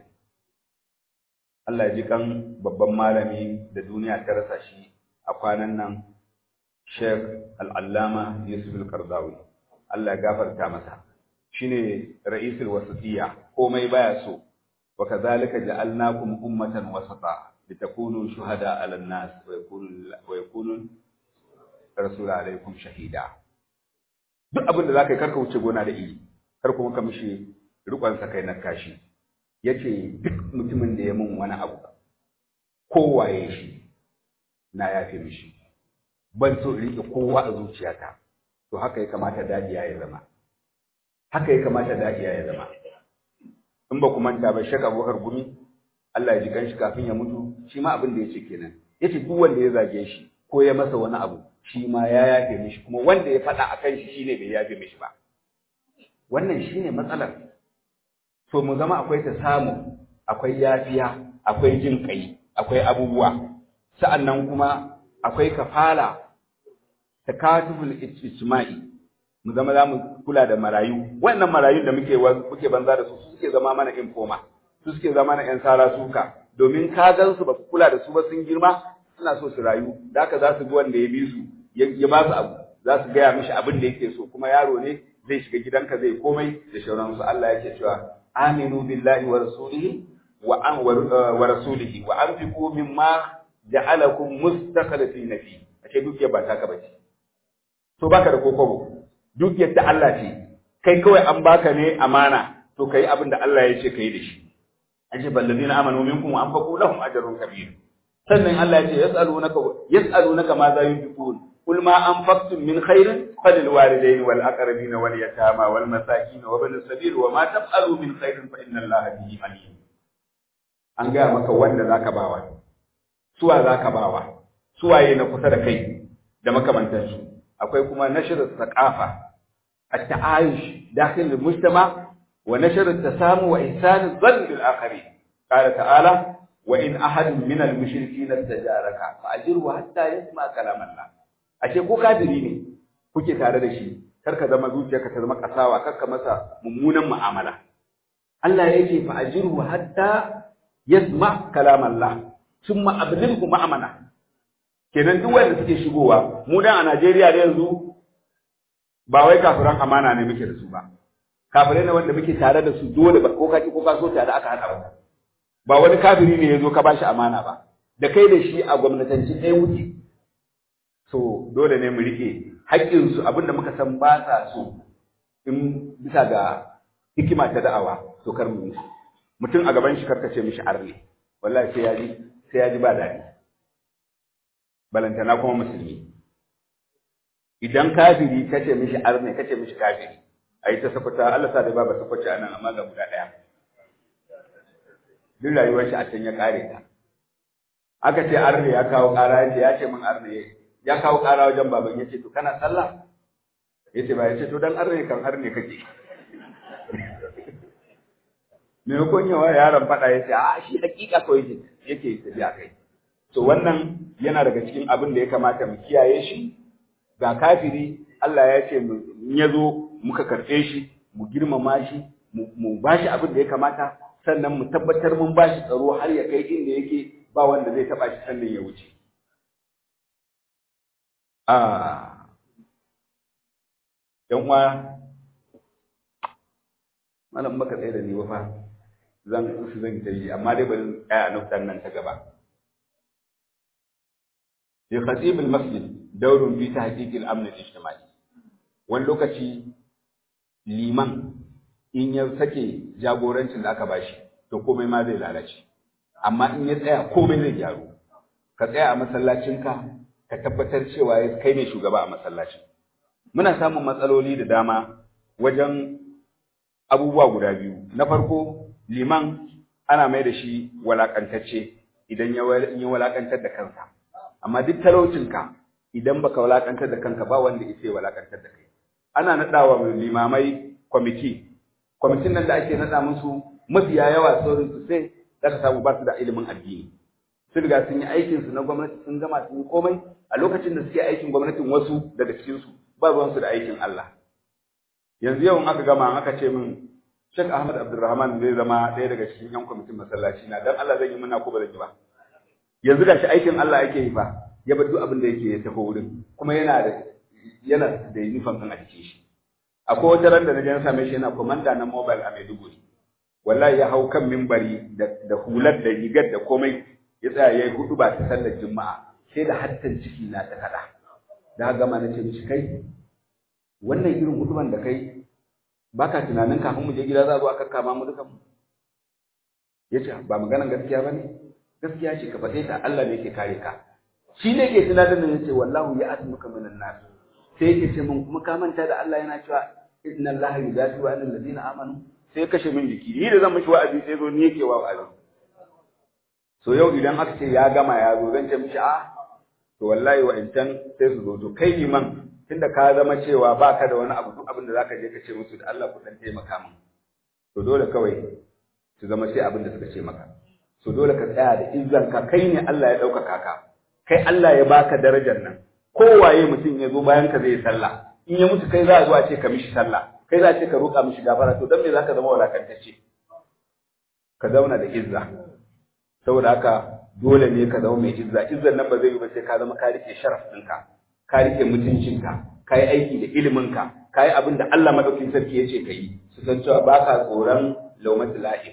Allah ya ji kan babban malami da duniya ta rasa shi a kwanan nan Sheikh Al-Allama Yusuf Al-Qardawi Allah ya gafarta masa shine ra'isul wasatiyya komai baya so wa kadhalika ja'alnakum ummatan wasata litakunu shuhada 'alan nas wa yakunu wa yakunu rasul alaikum shahida duk abin da zaka yi karka wuce gona da iri kar kuma ka mishi rikon sa kai na kashi yace duk mutumin da ya mun wani abu kowaye shi na yafe mishi ban so in rike kowa a zuciyata to haka ya kamata dadiya ya zama haka ya kamata dadiya ya zama in ba ku manta ba shaka abubakar gumi Allah ya ji kanshi kafin ya mutu shi ma abin da ya ce kenan yace duk wanda ya zage shi ko ya masa wani abu shi ma ya yafe mishi kuma wanda ya faɗa akan shi shine bai yafe mishi ba wannan shine matsalar to mu zama akwai ta samu akwai yafiya akwai jin kai akwai abubuwa sa'annan kuma akwai kafala takatuful ijtima'i mu zama za mu kula da marayu wannan marayun da muke muke banza da su su suke zama mana informa su suke zama mana yan sara suka domin ka gan su ba ku kula da su ba sun girma suna so su rayu da haka za su bi wanda ya bi su ya ba su abu za su gaya mishi abin da yake so kuma yaro ne zai shiga gidanka zai komai da shauransu Allah yake cewa aminu billahi wa rasulihi wa an wa rasulihi wa anfiqu mimma ja'alakum mustakhlifina fi ashe dukiyar ba taka bace to baka da kokobo dukiyar ta Allah ce kai kawai an baka ne amana to kai abin da Allah ya ce kai da shi ashe balladina amanu minkum wa anfaqu lahum ajrun kabir sannan Allah ya ce yas'alunaka yas'alunaka ma za yunfiqun قل ما أنفقتم من خير فللوالدين والأقربين واليتامى والمساكين وابن السبيل وما تفعلوا من خير فإن الله به عليم an gaya maka wanda zaka bawa suwa zaka bawa suwaye na kusa da kai da makamantansu akwai kuma nashr thaqafa at-ta'ayush dakhil al-mujtama wa nashr at-tasamu wa ihsan adh-dhann bil akharin qala ta'ala wa in ahadun min al-mushrikeen istajaraka fa ajirhu hatta yasma kalam Allah ashe ko kafiri ne kuke tare da shi kar ka zama zuciyarka ta zama kasawa kar ka masa mummunan mu'amala Allah ya ce fa ajirhu hatta yasma kalam Allah summa abdilhu ma'amana kenan duk wanda suke shigowa mu dan a Najeriya da yanzu ba wai kafiran amana ne muke da su ba kafirai ne wanda muke tare da su dole ba ko ka ki ko ka so tare aka hada ba ba wani kafiri ne yazo ka bashi amana ba da kai da shi a gwamnatanci ɗaya wuce so dole ne mu rike haƙƙinsu abinda muka san ba sa so in bisa ga hikima ta da'awa to kar mu mutum a gaban shi karkace mishi arne wallahi sai ya ji sai ya ji ba daɗi balantana kuma musulmi idan kafiri kace mishi arne kace mishi kafiri ayi ta sakwata Allah sa da ba ba sakwace anan amma ga guda ɗaya duk rayuwar shi a can ya kare ta aka ce arne ya kawo ƙara ya ce ya ce min arne ya kawo ƙara wajen baban ya ce to kana sallah ya ce ba ya ce to dan arne kan arne kake maimakon yawa yaron faɗa ya ce a shi hakika kawai yake tafiya kai to wannan yana daga cikin abin da ya kamata mu kiyaye shi ga kafiri Allah ya ce in ya zo muka karɓe shi mu girmama shi mu ba shi abin da ya kamata sannan mu tabbatar mun ba shi tsaro har ya kai inda yake ba wanda zai taɓa shi sannan ya wuce ‘yan uwa, malam baka tsaye da ni fa zan su zan ta yi, amma dai bari tsaya a nufin nan ta gaba. Fi khatibul masjid daurun fi ta haƙiƙin amnin ijtimai. Wani lokaci liman in ya sake jagorancin da aka bashi, to komai ma zai lalace. Amma in ya tsaya komai zai gyaru. Ka tsaya a masallacinka, ka tabbatar cewa kai ne shugaba a masallacin. Muna samun matsaloli da dama wajen abubuwa guda biyu. Na farko, liman ana mai da shi walakantacce idan ya walakantar da kansa. Amma duk talaucinka idan baka walakantar da kanka ba wanda ya walakantar da kai. Ana naɗawa limamai kwamiti. Kwamitin nan da ake naɗa musu mafiya yawa saurin su sai zaka samu ba su da ilimin addini. sun riga sun yi aikinsu na gwamnati sun gama sun yi komai a lokacin da suke aikin gwamnatin wasu daga cikinsu ba ruwansu da aikin Allah. Yanzu yau aka gama aka ce min Sheikh Ahmad Abdulrahman zai zama ɗaya daga cikin yan kwamitin masallaci na dan Allah zan yi muna ko ba zan yi ba. Yanzu da shi aikin Allah ake yi fa ya bar duk abin da yake ya tafi wurin kuma yana da yana da uniform ɗin a jikin shi. Akwai wata ran da na je na same shi yana komanda na mobile a Maiduguri. Wallahi ya hau kan mimbari da hular da rigar da komai ya tsaya ya yi hudu ba ta sallar juma'a sai da hattan ciki na ta kada da gama na ce mishi kai wannan irin huduban da kai baka tunanin kafin mu je gida za a zo aka kama mu dukan mu ya ce ba maganan gaskiya ba ne gaskiya ce ka faɗe ta Allah ne ke kare ka shi ne ke tunanin da ya ce wallahu ya asmuka minan nas sai yake ce mun kuma ka manta da Allah yana cewa inna Allah yudafi wa annal ladina amanu sai ya kashe min jiki ni da zan mishi wa'azi sai zo ni yake wa wa'azi so yau idan aka ce ya gama ya zo zan ce mishi a to wallahi wa'incan sai su zo to kai liman tunda ka zama cewa baka da wani abu duk abin da zaka je ka ce musu da Allah ku dan taimaka min to dole kawai su zama sai abin da suka ce maka so dole ka tsaya da izzan ka kai ne Allah ya ɗaukaka ka kai Allah ya baka darajar nan kowaye mutum ya zo bayan ka zai sallah in ya mutu kai za a zo a ce ka mishi sallah kai za a ce ka roƙa mishi gafara to dan me zaka zama walakantacce ka zauna da izza saboda haka dole ne ka zama mai izza izzan nan ba zai yi ba sai ka zama ka rike sharaf ɗinka ka rike mutuncinka ka yi aiki da iliminka ka yi abin da Allah madaukin sarki ya ce ka yi su san cewa ba ka tsoron laumatul lahim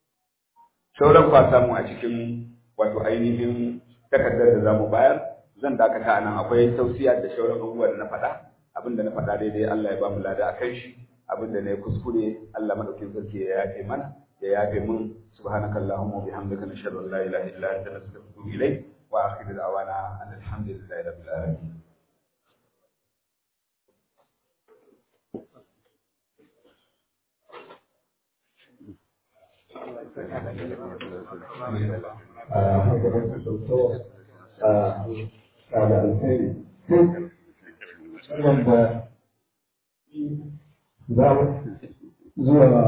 sauran kwa samu a cikin wato ainihin takardar da zamu bayar zan dakata a nan akwai tausiya da shauran abubuwa da na faɗa abin da na faɗa daidai Allah ya ba mu lada a kan shi abin da na yi kuskure Allah madaukin sarki ya yafe mana ya yafe mun subhanakallahumma wa bihamdika nashhadu an la ilaha illa anta nastaghfiruka wa ilayk wa akhiru da'wana alhamdulillahi rabbil alamin haka wasu doktor a da alheri wanda za mu zuwa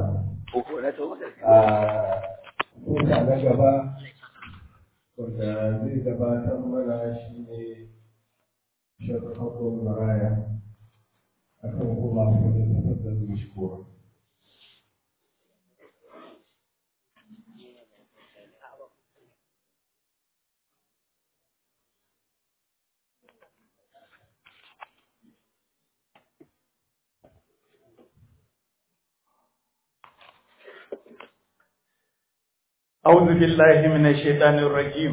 a kusa na gaba wanda zai gabatar mana shi ne shakakakon maraya a kan kuma kudin tafasar mishkuwa أعوذ بالله من الشيطان الرجيم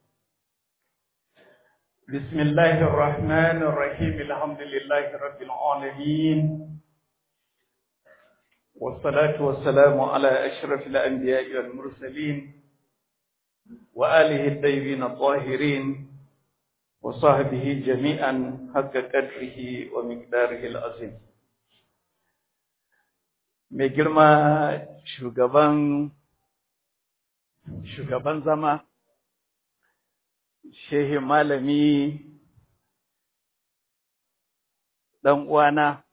بسم الله الرحمن الرحيم الحمد لله رب العالمين والصلاة والسلام على أشرف الأنبياء والمرسلين وآله الطيبين الطاهرين وصحبه جميعا حق قدره ومقداره العظيم mai girma shugaban shugaban zama, shehi malami ɗan uwana,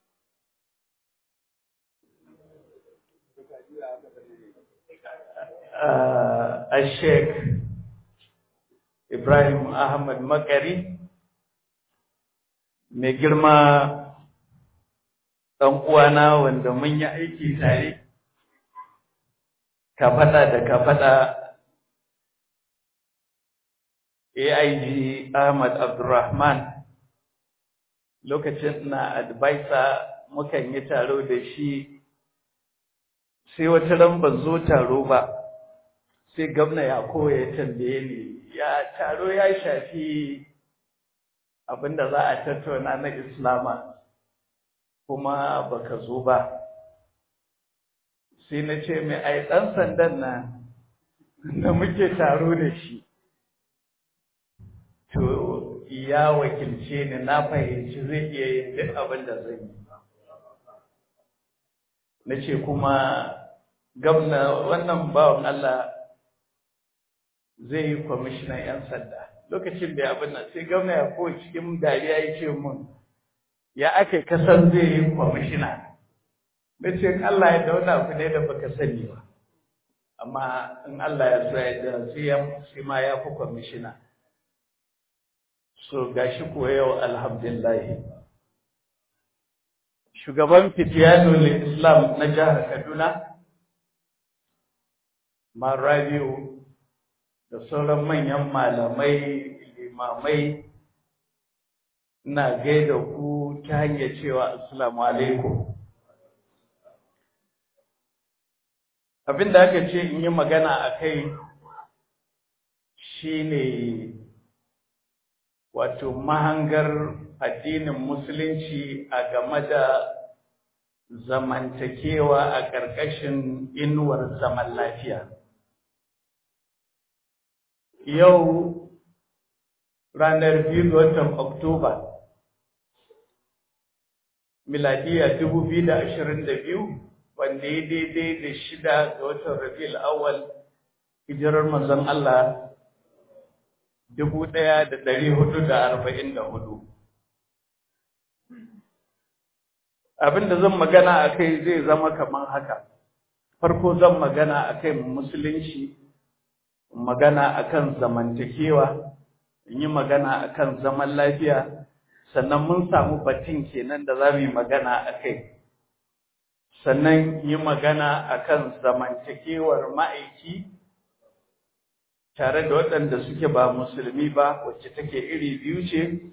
a Sheikh Ibrahim Ahmad Makari, mai girma ɗan uwana wanda mun yi aiki tare, ka faɗa da ka faɗa AIG Ahmad Abdulrahman lokacin na advisor mukan yi taro da shi sai wata ran ban zo taro ba sai gwamna ya koya ya tambaye ni ya taro ya shafi abinda za a tattauna na islama kuma baka zo ba sai na ce mai ai ɗan sandan nan da muke taro da shi to ya wakilce ni na fahimci zai iya yin duk abin da zan yi na ce kuma gamna wannan bawan Allah zai yi kwamishinan 'yan sanda lokacin da abin nan sai gamna ya ko cikin dariya ya ce mun ya aka kasar zai yi kwamishina na ce Allah ya da wani abu ne da baka sani ba amma in Allah ya so ya da sai ma ya fi kwamishina so gashi kuwa yau alhamdulillah shugaban fitiyanul islam na jihar kaduna marabiu da sauran manyan malamai limamai na gaida ku ta hanyar cewa assalamu alaikum abinda aka ce in yi magana a kai shine wato mahangar addinin musulunci a game da zamantakewa a ƙarƙashin inuwar zaman lafiya. Yau ranar biyu ga watan Oktoba, miladiya dubu biyu da ashirin da biyu, wanda ya daidai da shida ga watan Rabi'ul Awwal, hijirar manzon Allah dubu ɗaya da ɗari hudu da arba'in da hudu. Abin da zan magana a kai zai zama kamar haka. Farko zan magana a kai musulunci, magana a kan zamantakewa, in yi magana a kan zaman lafiya, sannan mun samu batun kenan da za mu yi magana a kai. Sannan yi magana a kan zamantakewar ma'aiki, tare da waɗanda suke ba musulmi ba wacce take iri biyu ce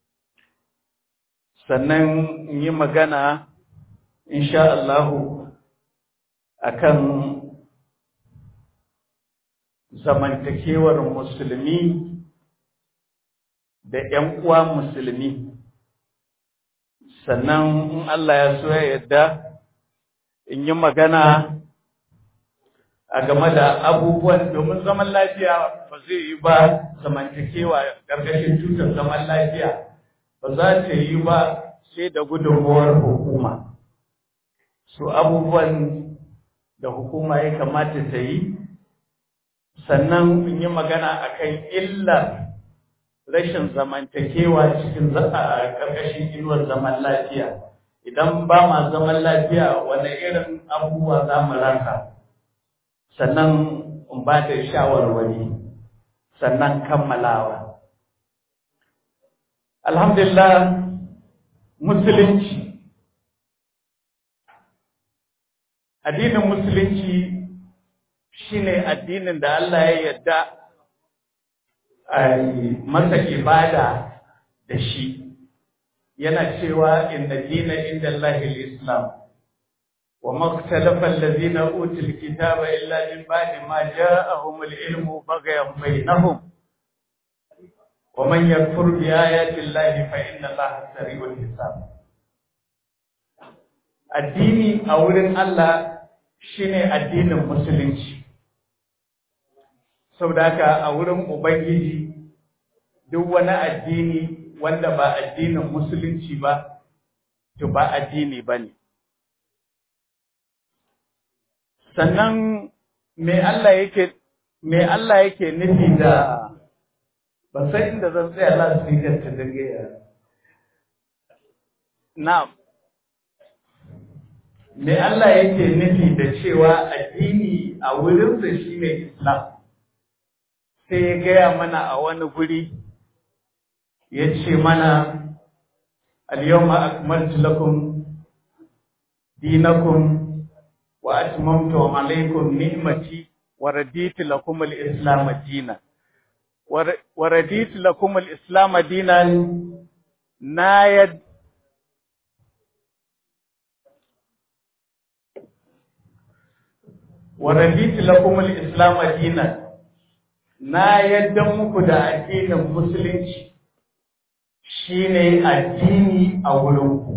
sannan yi magana insha Allahu akan zamantakewar musulmi da ‘yan uwa musulmi sannan in Allah ya so ya yadda in yi magana a game da abubuwan domin zaman lafiya ba zai yi ba zamantakewa ƙarƙashin tutar zaman lafiya ba za ta yi ba sai da gudunmuwar hukuma su abubuwan da hukuma ya kamata ta yi sannan in yi magana akan illar rashin zamantakewa cikin ƙarƙashin inuwar zaman lafiya idan ba ma zaman lafiya wani irin abubuwa za mu rasa sannan in ba da shawarwari sannan kammalawa alhamdulillah musulunci addinin musulunci shine addinin da Allah ya yarda a masa ibada da shi yana cewa inna dina inda Allah islam wa maktalafa allazina utul kitaba illa min ba'di ma ja'ahum al-ilmu baghyan bainahum wa man yakfur bi ayati Allah fa inna Allah sari'ul hisab addini a wurin Allah shine addinin musulunci saboda haka a wurin ubangiji duk wani addini wanda ba addinin musulunci ba to ba addini bane sannan me Allah yake me Allah yake nufi da ba sai inda zan tsaya Allah su yi ta dangaya na'am me Allah yake nufi da cewa addini a wurinsa shine Islam sai ya gaya mana a wani guri ya ce mana al-yawma akmaltu lakum dinakum wa atmamtu alaykum ni'mati wa raditu lakum al-islam dinan wa raditu lakum al-islam dinan na yad wa raditu lakum al-islam dinan na yadda muku da addinin musulunci shine addini a wurinku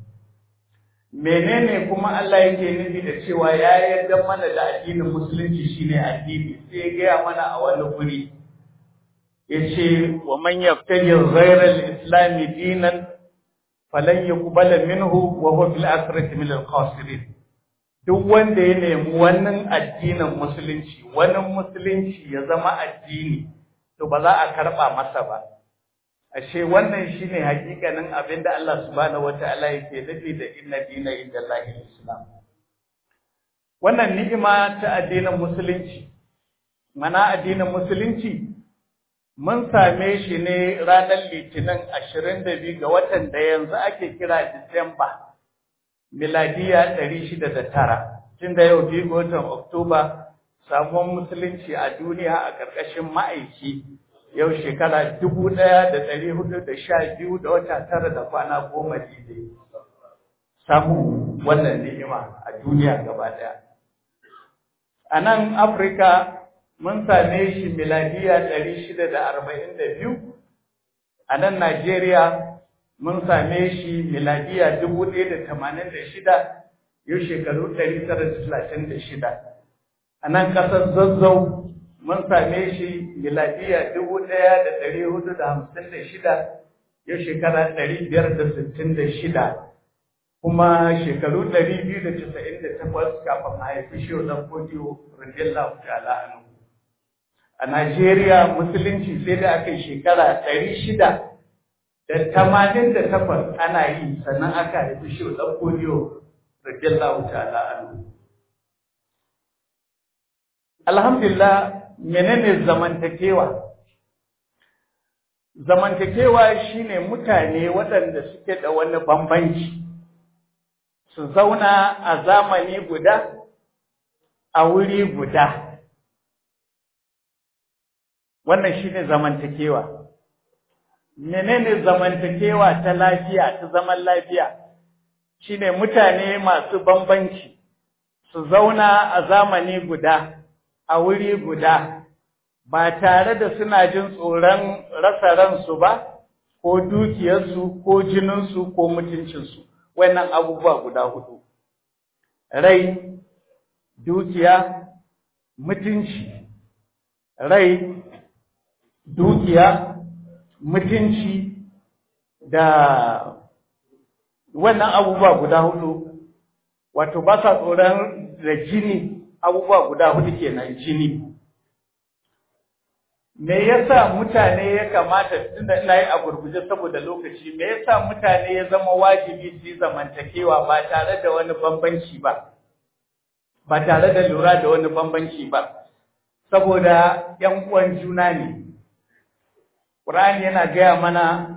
menene kuma Allah yake nufi da cewa ya yadda mana da addinin musulunci shine addini sai ya gaya mana a wani guri yace wa man yaftaji ghayra al-islam dinan falan yuqbala minhu wa huwa fil akhirati min al-khasirin duk wanda ya nemi wannan addinin musulunci wannan musulunci ya zama addini to ba za a karba masa ba ashe wannan shine hakikanin abinda Allah subhanahu wataala yake nufi da inna dina indallahi islam wannan ni'ima ta addinin musulunci mana addinin musulunci mun same shi ne ranar litinin 22 ga watan da yanzu ake kira Disamba miladiya ɗari shida da tara tun da yau biyu watan oktoba samuwar musulunci a duniya a ƙarƙashin ma'aiki yau shekara dubu ɗaya da ɗari hudu da sha biyu da wata tara da kwana goma daidai samu wannan ni'ima a duniya gaba ɗaya a nan afirka mun same shi miladiya ɗari shida da arba'in da biyu a nan najeriya mun same shi miladiya dubu ɗaya da tamanin da shida yau shekaru ɗari tara da talatin da shida a nan ƙasar zazzau mun same shi miladiya dubu ɗaya da ɗari hudu da hamsin da shida yau shekara ɗari biyar da sittin da shida kuma shekaru ɗari biyu da casa'in da takwas kafin a haifi shi ɗan kodiyo radiyallahu ta'ala anhu a Najeriya musulunci sai da aka yi shekara ɗari shida da tamanin da takwas ana yi sannan aka haifi shi ɗan kodiyo radiyallahu ta'ala anhu alhamdulillah menene zamantakewa zamantakewa shine mutane waɗanda suke da wani bambanci su zauna a zamani guda a wuri guda wannan shine zamantakewa menene zamantakewa ta lafiya ta zaman lafiya shine mutane masu bambanci su zauna a zamani guda a wuri guda ba tare da suna jin tsoron rasa ransu ba ko dukiyarsu ko jininsu ko mutuncinsu wannan abubuwa guda hudu rai dukiya mutunci rai dukiya mutunci da wannan abubuwa guda hudu wato ba sa tsoron da jini abubuwa guda hudu kenan jini me yasa mutane ya kamata tunda ina yi a gurguje saboda lokaci me yasa mutane ya zama wajibi su yi zamantakewa ba tare da wani bambanci ba ba tare da lura da wani bambanci ba saboda ‘yan uwan juna ne Qur'ani yana gaya mana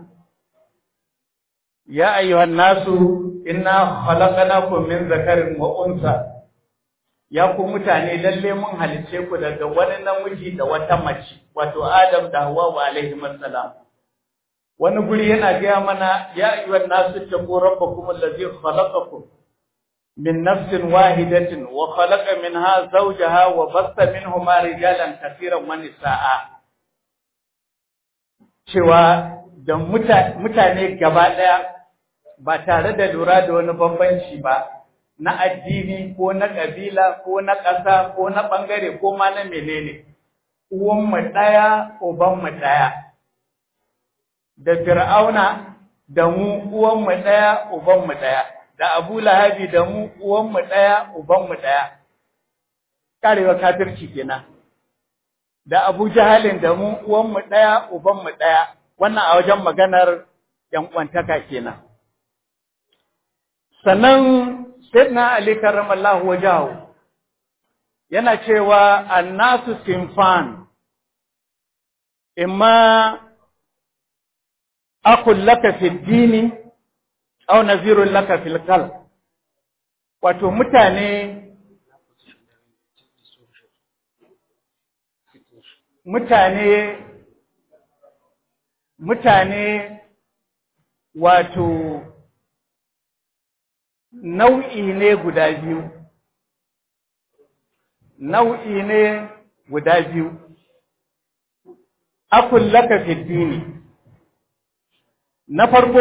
ya ayyuhan nasu inna khalaqnakum min zakarin wa unsa ya ku mutane lalle mun halice ku daga wani namiji da wata mace wato Adam da Hawwa wa alaihi assalam wani guri yana gaya mana ya ayyuhan nasu taqu rabbakum allazi khalaqakum min nafsin wahidatin wa khalaqa minha zawjaha wa bassa minhuma rijalan katiran wa nisaa cewa da mutane gaba daya ba tare da lura da wani bambanci ba na addini ko na ƙabila ko na ƙasa ko na ɓangare ko ma na menene uwanmu ɗaya ubanmu ɗaya da fir'auna da mu uwanmu ɗaya ubanmu ɗaya da abu lahabi da mu uwanmu ɗaya ubanmu ɗaya karewa kafirci kenan da abu jahalin da mu uwanmu ɗaya ubanmu ɗaya wannan a wajen maganar ‘yan uwantaka kenan sannan Sayyidina Ali karramallahu wajahu yana cewa annasu sinfan imma akul laka fi dini aw nazirun laka fil qalb wato mutane mutane mutane wato nau'i ne guda biyu nau'i ne guda biyu akul laka fi dini na farko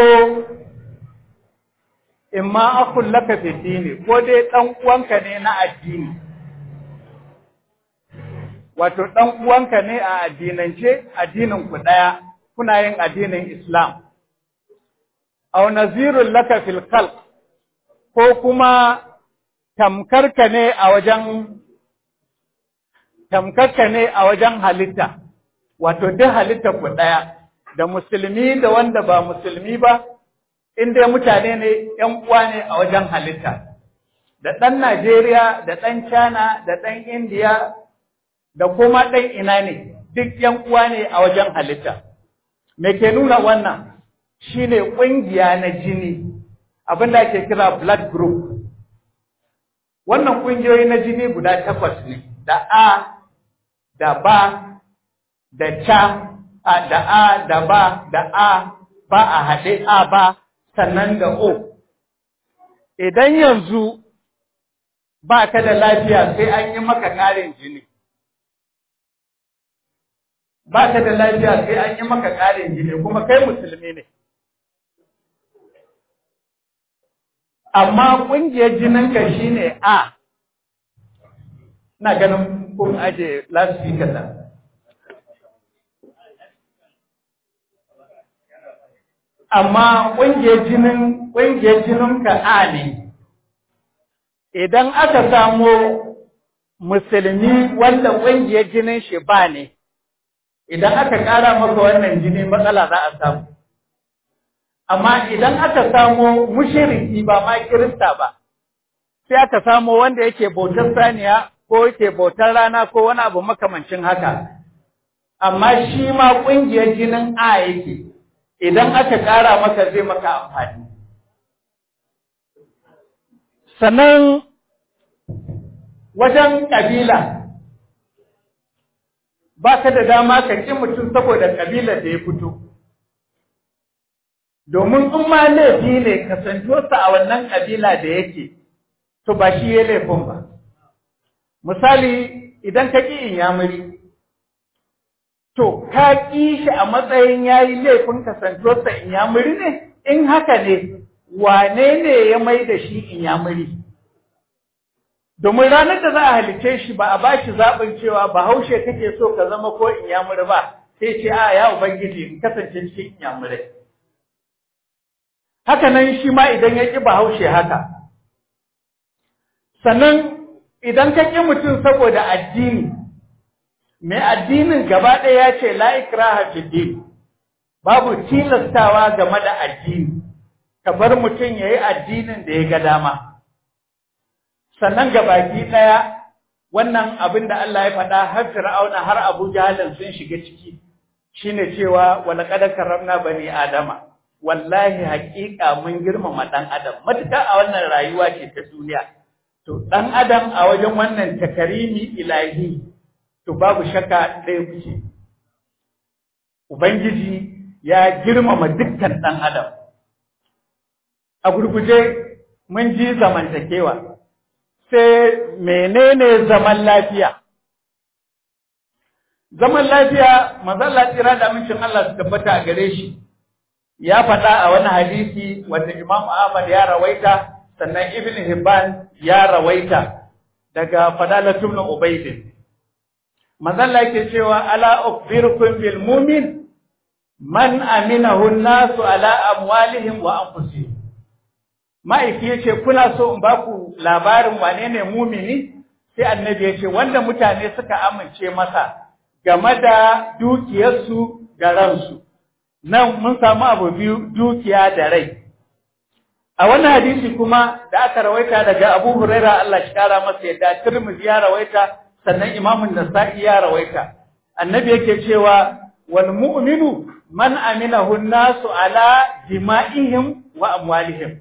imma akul laka fi dini ko dai dan uwanka ne na addini wato dan uwanka ne a addinance addinin ku daya kuna yin addinin Islam aw nazirul laka fil khalq ko kuma tamkarka ne a wajen tamkarka ne a wajen halitta wato duk halitta ku ɗaya da musulmi da wanda ba musulmi ba in dai mutane ne ‘yan uwa ne a wajen halitta da ɗan Najeriya da ɗan China da ɗan Indiya da kuma ɗan ina ne duk ‘yan uwa ne a wajen halitta me ke nuna wannan shine ƙungiya na jini abin da ake kira blood group wannan ƙungiyoyi na jini guda takwas ne da A da ba da ca a da A da ba da A ba a haɗe A ba sannan da O idan yanzu ba ka da lafiya sai an yi maka ƙarin jini ba ka da lafiya sai an yi maka ƙarin jini kuma kai musulmi ne amma ƙungiyar jininka shi ne A, na ganin kun aje lasfika nan. Amma ƙungiyar jinin ƙungiyar jininka A ne, idan aka samo musulmi wanda ƙungiyar jinin shi ba ne, idan aka ƙara maka wannan jini matsala za a samu. amma idan aka samo mushiriki ba ma kirista ba sai aka samo wanda yake bautar saniya ko yake bautar rana ko wani abu makamancin haka amma shi ma ƙungiyar jinin a yake idan aka ƙara maka zai maka amfani sannan wajen ƙabila ba ka da dama ka ƙi mutum saboda ƙabilar da ya fito domin in ma laifi ne kasantuwarsa a wannan ƙabila da yake, to ba shi ya laifin ba. Misali, idan ka ƙi inyamuri, to ka ƙi shi a matsayin ya yi laifin kasantuwarsa inyamuri ne, in haka ne, wane ne ya mai da shi inyamuri? domin ranar da za a halice shi ba a ba shi zaɓin cewa bahaushe kake so ka zama ko inyamuri ba sai ce a ya ubangiji in kasance cikin inyamurai haka nan shi ma idan ya ƙi bahaushe haka sannan idan ka ƙi mutum saboda addini mai addinin gaba ɗaya ya ce la ikraha fi din babu tilastawa game da addini ka bar mutum ya yi addinin da ya ga dama sannan gabaki ɗaya wannan abin da Allah ya faɗa har Fir'auna har Abu Jahalin sun shiga ciki shine cewa wala qad karramna bani adama wallahi haƙiƙa mun girmama ɗan adam matuƙa a wannan rayuwa ce ta duniya to ɗan adam a wajen wannan takarimi ilahi to babu shakka ɗaya kuce ubangiji ya girmama dukkan ɗan adam a gurguje mun ji zamantakewa sai menene zaman lafiya zaman lafiya mazalla tsira da amincin Allah su tabbata a gare shi ya faɗa a wani hadisi wanda Imam Ahmad ya rawaita sannan Ibn Hibban ya rawaita daga Fadalatun ibn Ubayd mazalla yake cewa ala ukhbirukum bil mu'min man aminahu an-nasu ala amwalihim wa anfusihim ma'aiki ya ce kuna so in ba ku labarin wane ne mumini sai annabi ya ce wanda mutane suka amince masa game da dukiyarsu da ransu nan mun samu abu biyu dukiya da rai a wannan hadisi kuma da aka rawaita daga Abu Huraira Allah shi kara masa yadda Tirmidhi ya rawaita sannan Imam Nasa'i ya rawaita annabi yake cewa wal mu'minu man aminahu an-nasu ala dima'ihim wa amwalihim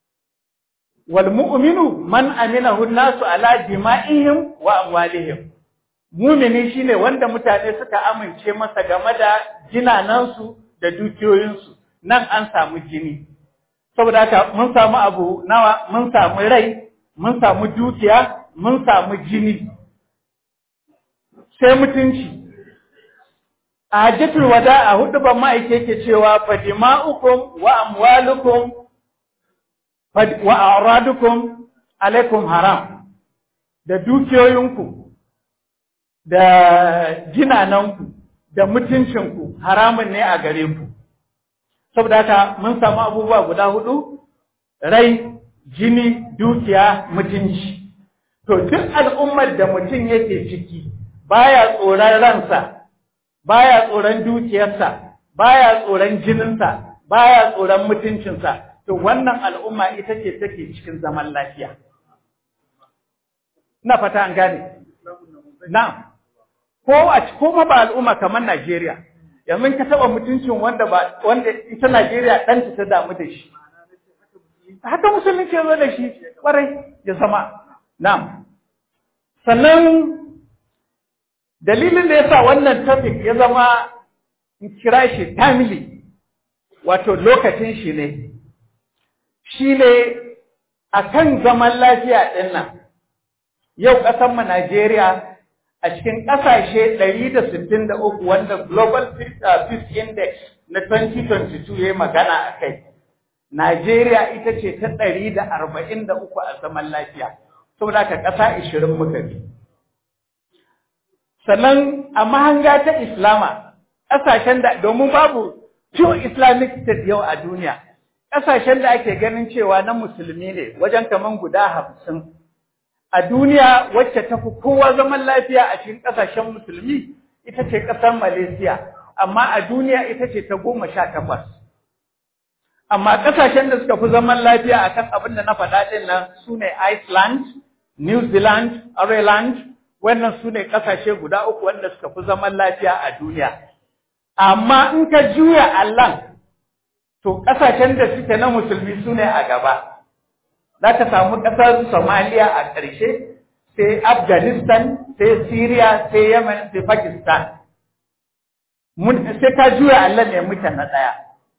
والمؤمن من أمنه الناس على دمائهم وأموالهم mumini shine wanda mutane suka amince masa game da jinanansu da dukiyoyinsu nan an samu jini saboda haka mun samu abu nawa mun samu rai mun samu dukiya mun samu jini sai mutunci a hajjatul wada a hudu ban ma'aike yake cewa fadima'ukum wa amwalukum wa a'radukum alaikum haram da dukiyoyinku da jinananku da mutuncinku haramun ne a gare ku saboda haka mun samu abubuwa guda hudu rai jini dukiya mutunci to duk al'ummar da mutum yake ciki baya tsoron ransa baya tsoron dukiyarsa baya tsoron jininsa baya tsoron mutuncinsa to wannan al'umma ita ce take cikin zaman lafiya. Ina fata an gane. Na, ko a kuma ba al'umma kamar Najeriya, yanzu ka taɓa mutuncin wanda ba wanda ita Najeriya ɗanta ta damu da shi. Haka musulunci ya zo da shi ƙwarai ya zama. Na. Sannan dalilin da ya sa wannan topic ya zama kira shi timely, wato lokacin shi ne. shi ne a kan zaman lafiya ɗin nan, yau ƙasanmu Najeriya a cikin ƙasashe 163 wanda Global Peace Index na 2022 ya magana a kai, Najeriya ita ce ta 143 a zaman lafiya, saboda ka ƙasa 20 muka bi. Sannan a mahanga ta Islama, ƙasashen da domin babu pure Islamic State yau a duniya. ƙasashen da ake ganin cewa na musulmi ne wajen kaman guda hamsin a duniya wacce ta fi kowa zaman lafiya a cikin ƙasashen musulmi ita ce ƙasar Malaysia amma a duniya ita ce ta goma sha takwas amma ƙasashen da suka fi zaman lafiya akan abin da na faɗa ɗin nan su ne Iceland, New Zealand, Ireland wannan su ne ƙasashe guda uku wanda suka fi zaman lafiya a duniya amma in ka juya Allah to ƙasashen da suke na musulmi su ne a gaba za ka samu ƙasar somaliya a ƙarshe sai afghanistan sai syria sai yemen sai pakistan sai ka juya allah ne muke na ɗaya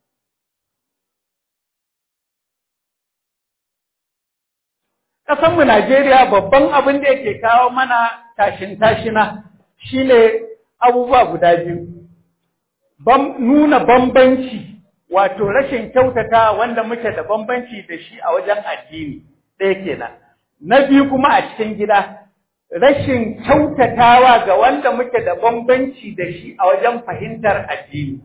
ƙasanmu najeriya babban abin da yake kawo mana tashin tashina shine abubuwa guda biyu nuna bambanci wato rashin kyautata wanda muke da bambanci da shi a wajen addini ɗaya kenan na biyu kuma a cikin gida rashin kyautatawa ga wanda muke da bambanci da shi a wajen fahimtar addini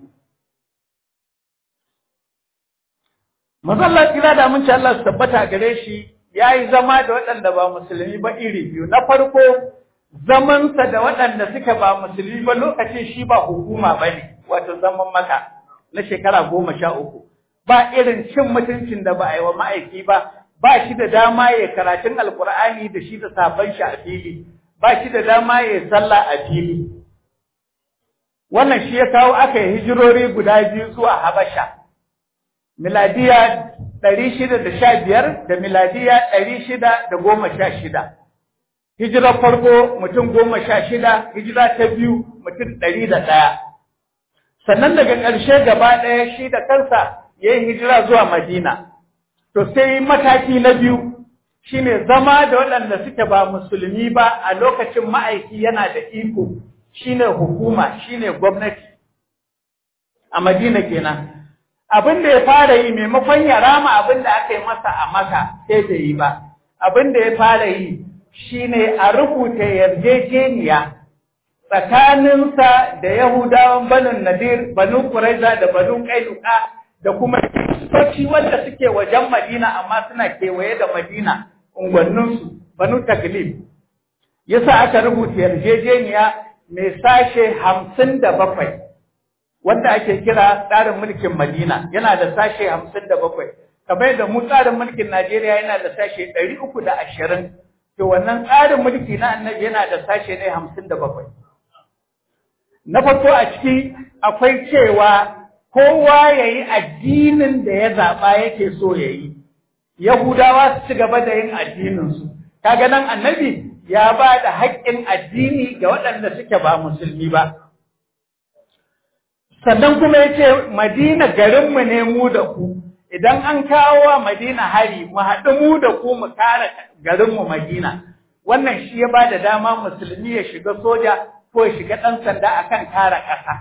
Mazallar kira da mun Allah su tabbata gare shi ya yi zama da waɗanda ba musulmi ba iri biyu. Na farko, zamansa da waɗanda suka ba musulmi ba lokacin shi ba hukuma ba ne, wato zaman maka na shekara goma sha uku. Ba irin cin mutuncin da ba a yi wa ma'aiki ba, ba shi da dama ya karatun alkur'ani da shi da sabon shi a fili, ba shi da dama ya sallah a fili. Wannan shi ya kawo aka yi hijirori guda biyu zuwa Habasha. miladiya ɗari shida da sha biyar da miladiya ɗari shida da goma sha shida. Hijirar farko mutum goma sha shida, hijira ta biyu mutum ɗari da ɗaya. Sannan daga ƙarshe gaba ɗaya shi da kansa ya yi hijira zuwa Madina. To sai mataki na biyu shine zama da waɗanda suke ba musulmi ba a lokacin ma'aiki yana da iko shine hukuma shine gwamnati a Madina kenan. abin da ya fara yi maimakon ya rama abin da aka yi masa a maka sai da yi ba abin da ya fara yi shine a rubuta yarjejeniya tsakaninsa da yahudawan banu nadir banu kuraiza da banu kainuka da kuma kiristoci wanda suke wajen madina amma suna kewaye da madina unguwanninsu banu taglib yasa aka rubuta yarjejeniya mai sashe hamsin da bakwai wanda ake kira tsarin mulkin Madina yana da sashe hamsin da bakwai kamar da mu tsarin mulkin Najeriya yana da sashe ɗari uku da ashirin to wannan tsarin mulki na annabi yana da sashe ne hamsin da bakwai na farko a ciki akwai cewa kowa ya yi addinin da ya zaɓa yake so ya yi Yahudawa su ci gaba da yin addininsu kaga nan annabi ya ba da haƙƙin addini ga waɗanda suke ba musulmi ba sannan kuma ya ce madina garinmu ne mu da ku idan an kawo wa madina hari mu haɗu mu da ku mu kare garinmu madina wannan shi ya ba da dama musulmi ya shiga soja ko ya shiga ɗan sanda akan kare ƙasa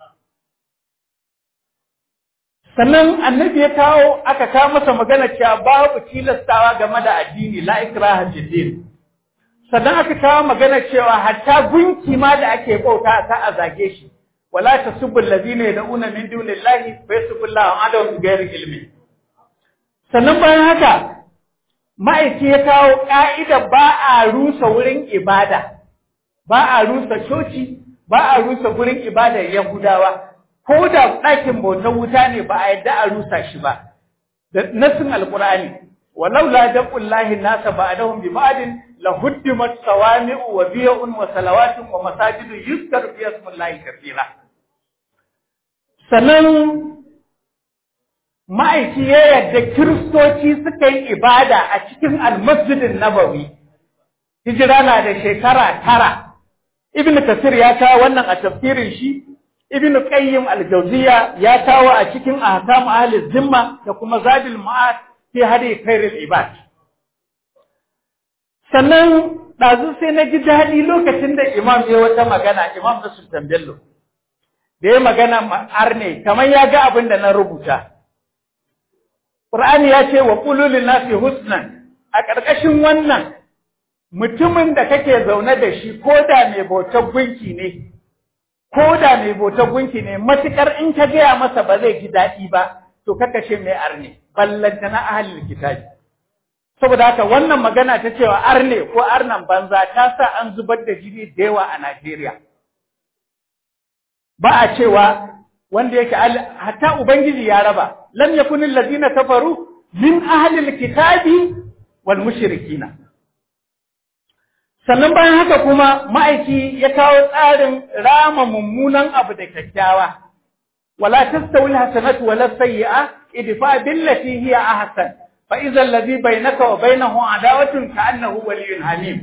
sannan annabi ya kawo aka kawo masa magana cewa babu tilastawa game da addini la ikraha fid din sannan aka kawo magana cewa hatta gunki ma da ake bauta ta a zage shi wala tasubbu allazina yad'una min dunillahi fa yasubbu Allahu adawun bighairi ilmi sannan bayan haka ma'aiki ya kawo ka'ida ba a rusa wurin ibada ba a rusa coci ba a rusa wurin ibada yahudawa ko da ɗakin bautar wuta ne ba a yadda a rusa shi ba da nasin alqur'ani walau la daqullahi nasa ba'dahum bi ba'din la huddimat sawami'u wa biya'un wa salawatun wa masajidu yuzkaru fi ismillahi kathira sannan ma'aiki ya yadda kiristoci suka yi ibada a cikin almasjidin nabawi hijira na da shekara tara ibn kasir ya kawo wannan a tafsirin shi ibn qayyim al-jawziya ya kawo a cikin ahkam ahli zimma da kuma zadil ma'ad fi hadi khairul ibad sannan ɗazu sai na ji daɗi lokacin da imam ya wata magana imam na sultan bello da ya magana arne kamar ya ga abin da na rubuta Qur'ani ya ce wa qulul nasi husnan a ƙarƙashin wannan mutumin da kake zaune da shi ko da mai bautar gunki ne ko da mai bautar gunki ne matukar in ka gaya masa ba zai ji daɗi ba to ka kashe mai arne ballanta na ahlul kitabi saboda haka wannan magana ta cewa arne ko arnan banza ta sa an zubar da jini da yawa a Najeriya ba a cewa wanda yake hatta ubangiji ya raba lam yakunil ladina kafaru min ahlil kitabi wal mushrikina sannan bayan haka kuma ma'aiki ya kawo tsarin rama mummunan abu da kyakkyawa wala tastawi alhasanatu wala sayyi'a idfa billati hiya ahsan fa idza alladhi bainaka wa bainahu adawatun ka'annahu waliyyun hamim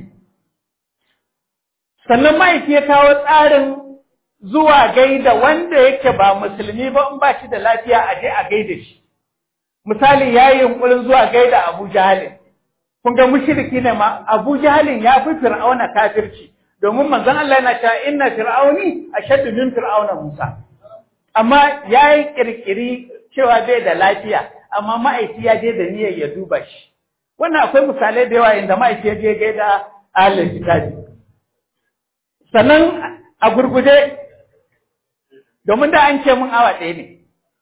sannan ma'aiki ya kawo tsarin zuwa gaida wanda yake ba musulmi ba in ba shi da lafiya a je a gaida shi misali yayi yunkurin zuwa gaida Abu Jahal kun ga mushriki ne ma Abu Jahalin ya fi Fir'auna kafirci domin manzon Allah yana cewa inna fir'auni ashaddu min fir'auna Musa amma yayi kirkiri cewa bai da lafiya amma ma'aiki ya je da niyyar ya duba shi wannan akwai misalai da yawa inda ma'aiki ya je gaida ahlul kitabi sannan a gurguje domin da an ce mun awa ɗaya ne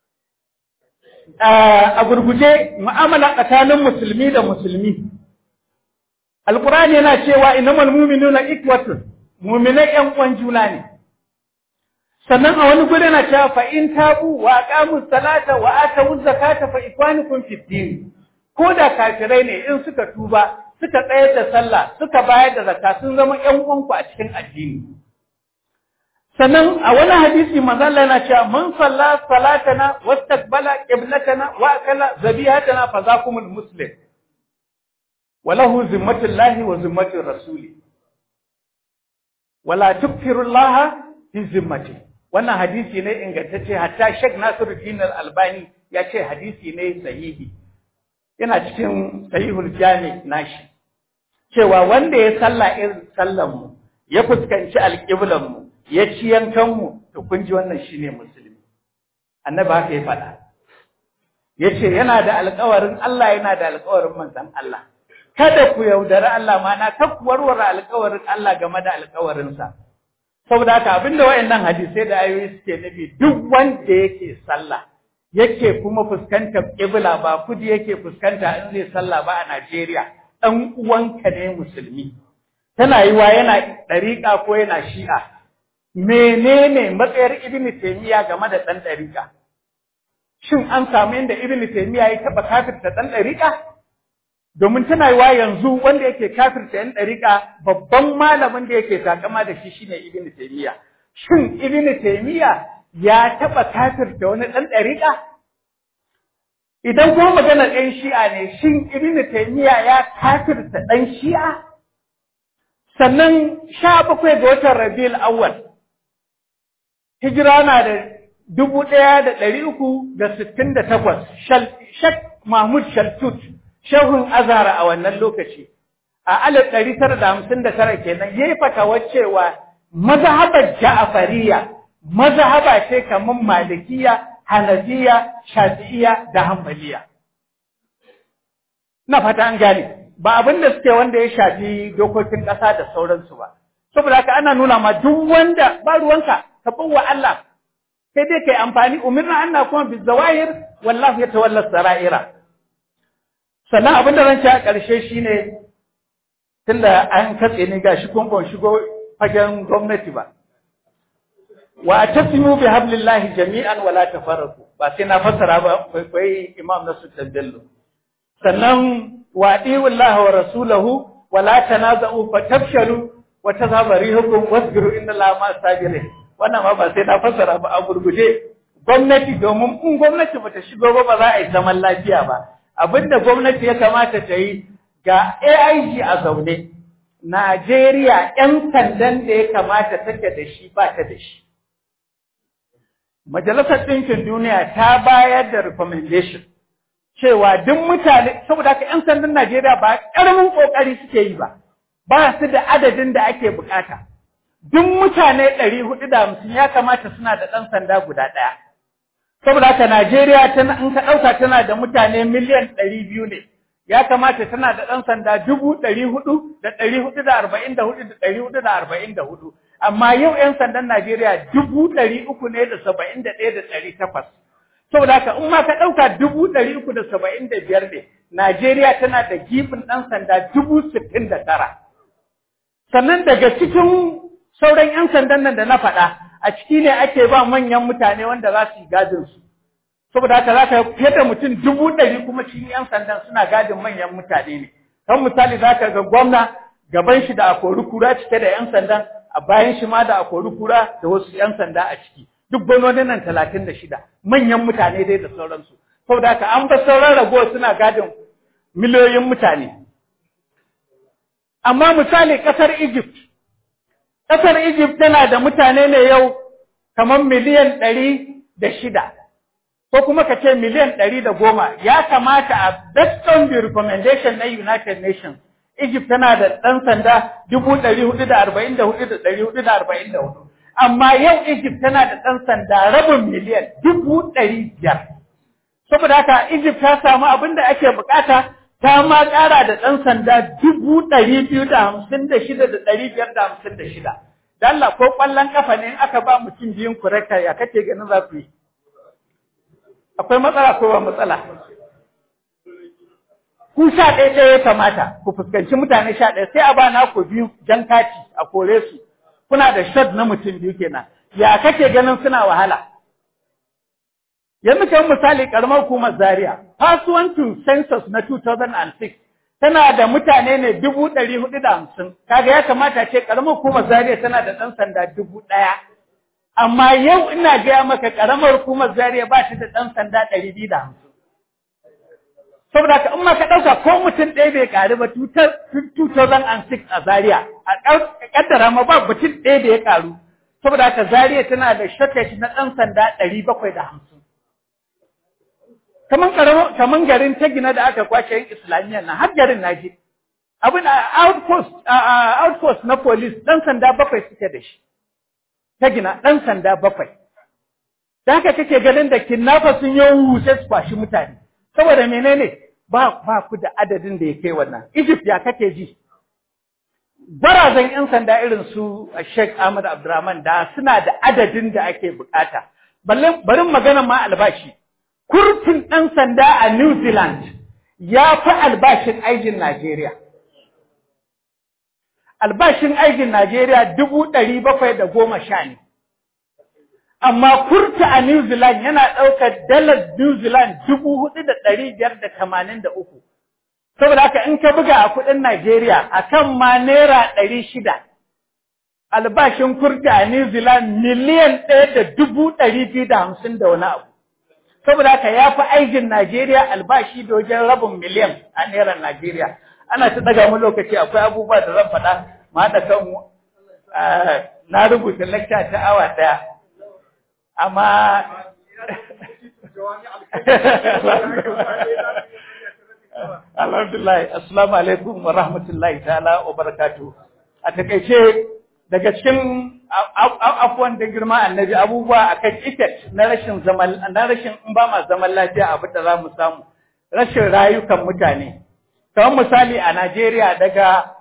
a gurguje mu'amala tsakanin musulmi da musulmi alkurani yana cewa innamal mu'minuna ikwatun mu'minai ƴan uwan juna ne sannan a wani guri yana cewa fa in tabu wa aqamu salata wa atu zakata fa ikwanukum fid din ko da kafirai ne in suka tuba suka tsayar da sallah suka bayar da zakka sun zama ƴan uwanku a cikin addini sannan a wani hadisi manzo Allah yana cewa man salla salatana wastaqbala qiblatana wa akala zabihatana fa zakumul muslim wa lahu zimmatullahi wa zimmatur rasuli wala tukfirullaha fi zimmati wannan hadisi ne ingantacce hatta Sheikh Nasiruddin Al-Albani ya ce hadisi ne sahihi yana cikin sahihul jami nashi cewa wanda ya salla irin sallan mu ya fuskanci alƙiblan mu ya ci yankan mu to kun ji wannan shine musulmi annabi haka ya faɗa yace yana da alƙawarin Allah yana da alƙawarin manzon Allah kada ku yaudari Allah mana kar ku warware alƙawarin Allah game da alƙawarinsa saboda haka abinda wayannan hadisai da ayoyi suke nufi duk wanda yake sallah yake kuma fuskantar kibla ba kudi yake fuskanta in zai sallah ba a Najeriya dan uwanka ne musulmi tana yiwa yana dariƙa ko yana shi'a menene matsayar ibn taymiya game da dan dariƙa shin an samu inda ibn taymiya ya taba kafirta dan dariƙa domin tana yiwa yanzu wanda yake kafirta yan dariƙa babban malamin da yake takama da shi shine ibn taymiya shin ibn taymiya ya taba kafirta wani dan dariƙa idan kuma magana ɗan shi'a ne shin ibn taymiya ya kafirta ɗan shi'a sannan sha bakwai ga watan rabiul awwal hijira na da dubu ɗaya da ɗari uku da sittin da takwas shak mahmud shaltut shehun azara a wannan lokaci a alif ɗari tara da hamsin da tara kenan ya yi fatawar cewa mazhabar ja'afariya mazhaba ce kamar malikiya hanafiya shafi'iya da hanbaliya na fata an gane ba abin da suke wanda ya shafi dokokin ƙasa da sauransu ba saboda haka ana nuna ma duk wanda ba ruwanka ka bawa Allah sai dai kai amfani umirna anna kuma bi zawahir wallahu yatawalla saraira sannan abin da zan ci a ƙarshe shine tunda an katse ni gashi kun ban shigo fagen gwamnati ba wa tasimu bi hablillahi jami'an wala tafarraqu ba sai na fassara ba kai imam nasu bello sannan wa wallahi wa rasulahu wala tanaza'u fatafshalu wa tazhaba rihukum wasbiru inna allaha ma sabirin wannan ma ba sai na fassara ba a gurguje gwamnati domin in gwamnati bata shigo ba ba za a yi zaman lafiya ba abinda gwamnati ya kamata ta yi ga AIG a zaune Najeriya ‘yan sandan da ya kamata take da shi ba ta da shi. Majalisar Ɗinkin Duniya ta bayar da recommendation cewa duk mutane, saboda haka ‘yan sandan Najeriya ba ƙaramin ƙoƙari suke yi ba, ba su da adadin da ake bukata. Duk mutane ɗari hudu da hamsin ya kamata suna da ɗan sanda guda ɗaya. Saboda haka Najeriya in ka ɗauka tana da mutane miliyan ɗari biyu ne. ya kamata tana da ɗan sanda dubu ɗari hudu da ɗari hudu da arba'in da hudu da ɗari hudu da arba'in da hudu. Amma yau ‘yan sandan Najeriya dubu ɗari uku ne da saba'in da ɗaya da ɗari takwas. Saboda haka in ma ka ɗauka dubu ɗari uku da saba'in da biyar ne, Najeriya tana da gifin ɗan sanda dubu sittin da tara. Sannan daga cikin sauran ‘yan sandan nan da na faɗa, a ciki ne ake ba manyan mutane wanda za su yi gadin su. saboda haka za ka fiye da mutum dubu ɗari kuma cikin 'yan sandan suna gadin manyan mutane ne kan misali za ka ga gwamna gaban shi da akori kura cike da 'yan sandan a bayan shi ma da akori kura da wasu 'yan sanda a ciki duk gwamnonin nan talatin da shida manyan mutane dai da sauransu saboda haka an ba sauran ragowar suna gadin miliyoyin mutane amma misali ƙasar Egypt ƙasar Egypt tana da mutane ne yau kamar miliyan ɗari da shida ko kuma ka ce miliyan ɗari da goma ya kamata a based on the recommendation na United Nations Egypt tana da ɗan sanda dubu ɗari hudu da arba'in da hudu da ɗari hudu da arba'in da hudu amma yau Egypt tana da ɗan sanda rabin miliyan dubu ɗari biyar saboda haka Egypt ta samu abin da ake bukata ta ma ƙara da ɗan sanda dubu ɗari biyu da hamsin da shida da ɗari biyar da hamsin da shida. Dalla ko ƙwallon ƙafa ne in aka ba mutum biyun kureka ya kake ganin za ku yi. Akwai matsala ko ba matsala? Ku sha ɗaya ɗaya ya kamata ku fuskanci mutane sha ɗaya sai a ba na ku biyu jan kati a kore su. Kuna da shot na mutum biyu kenan. Ya kake ganin suna wahala? Yanzu kan misali karamar hukumar Zaria, kasuwancin census na 2006 tana da mutane ne dubu ɗari hudu da hamsin. Kaga ya kamata ce karamar hukumar Zaria tana da ɗan sanda dubu ɗaya. Amma yau ina gaya maka karamar hukumar Zaria ba shi da ɗan sanda ɗari biyu da hamsin. Saboda ka in ma ka ɗauka ko mutum ɗaya bai ƙaru ba 2006 a Zaria, a ƙaddara ma ba mutum ɗaya da ya ƙaru. Saboda haka Zaria tana da shortage na ɗan sanda ɗari bakwai da hamsin. kaman karamo kaman garin ta gina da aka kwace yin islamiyya na har garin naje abin outpost outpost na police dan sanda bakwai suke da shi ta gina dan sanda bakwai da haka kake ganin da kidnapper sun yi wuce su kwashi mutane saboda menene ba ba ku da adadin da ya kai wannan Egypt ya kake ji barazan yan sanda irin su Sheikh Ahmad Abdurrahman da suna da adadin da ake bukata balle barin magana ma albashi kurtin ɗan sanda a New Zealand ya fi albashin aikin Najeriya. Albashin aikin Najeriya dubu ɗari bakwai da goma sha ne. Amma kurta a New Zealand yana ɗaukar dalar New Zealand dubu hudu da ɗari biyar da tamanin da uku. Saboda haka in ka buga a kuɗin Najeriya a kan ma naira ɗari shida. Albashin kurta a New Zealand miliyan ɗaya da dubu ɗari biyu da hamsin da wani abu. saboda haka ya fi aikin Najeriya albashi da wajen rabin miliyan a naira Najeriya. Ana ta daga mu lokaci akwai abubuwa da zan faɗa ma da kan na rubuta lakta ta awa ɗaya. Amma Alhamdulillah, Assalamu alaikum wa rahmatullahi ta'ala wa barakatuh. A takaice daga cikin afuwan da girma annabi abubuwa akan effect na rashin zaman na rashin in ba ma zaman lafiya abu da za mu samu rashin rayukan mutane kamar misali a Najeriya daga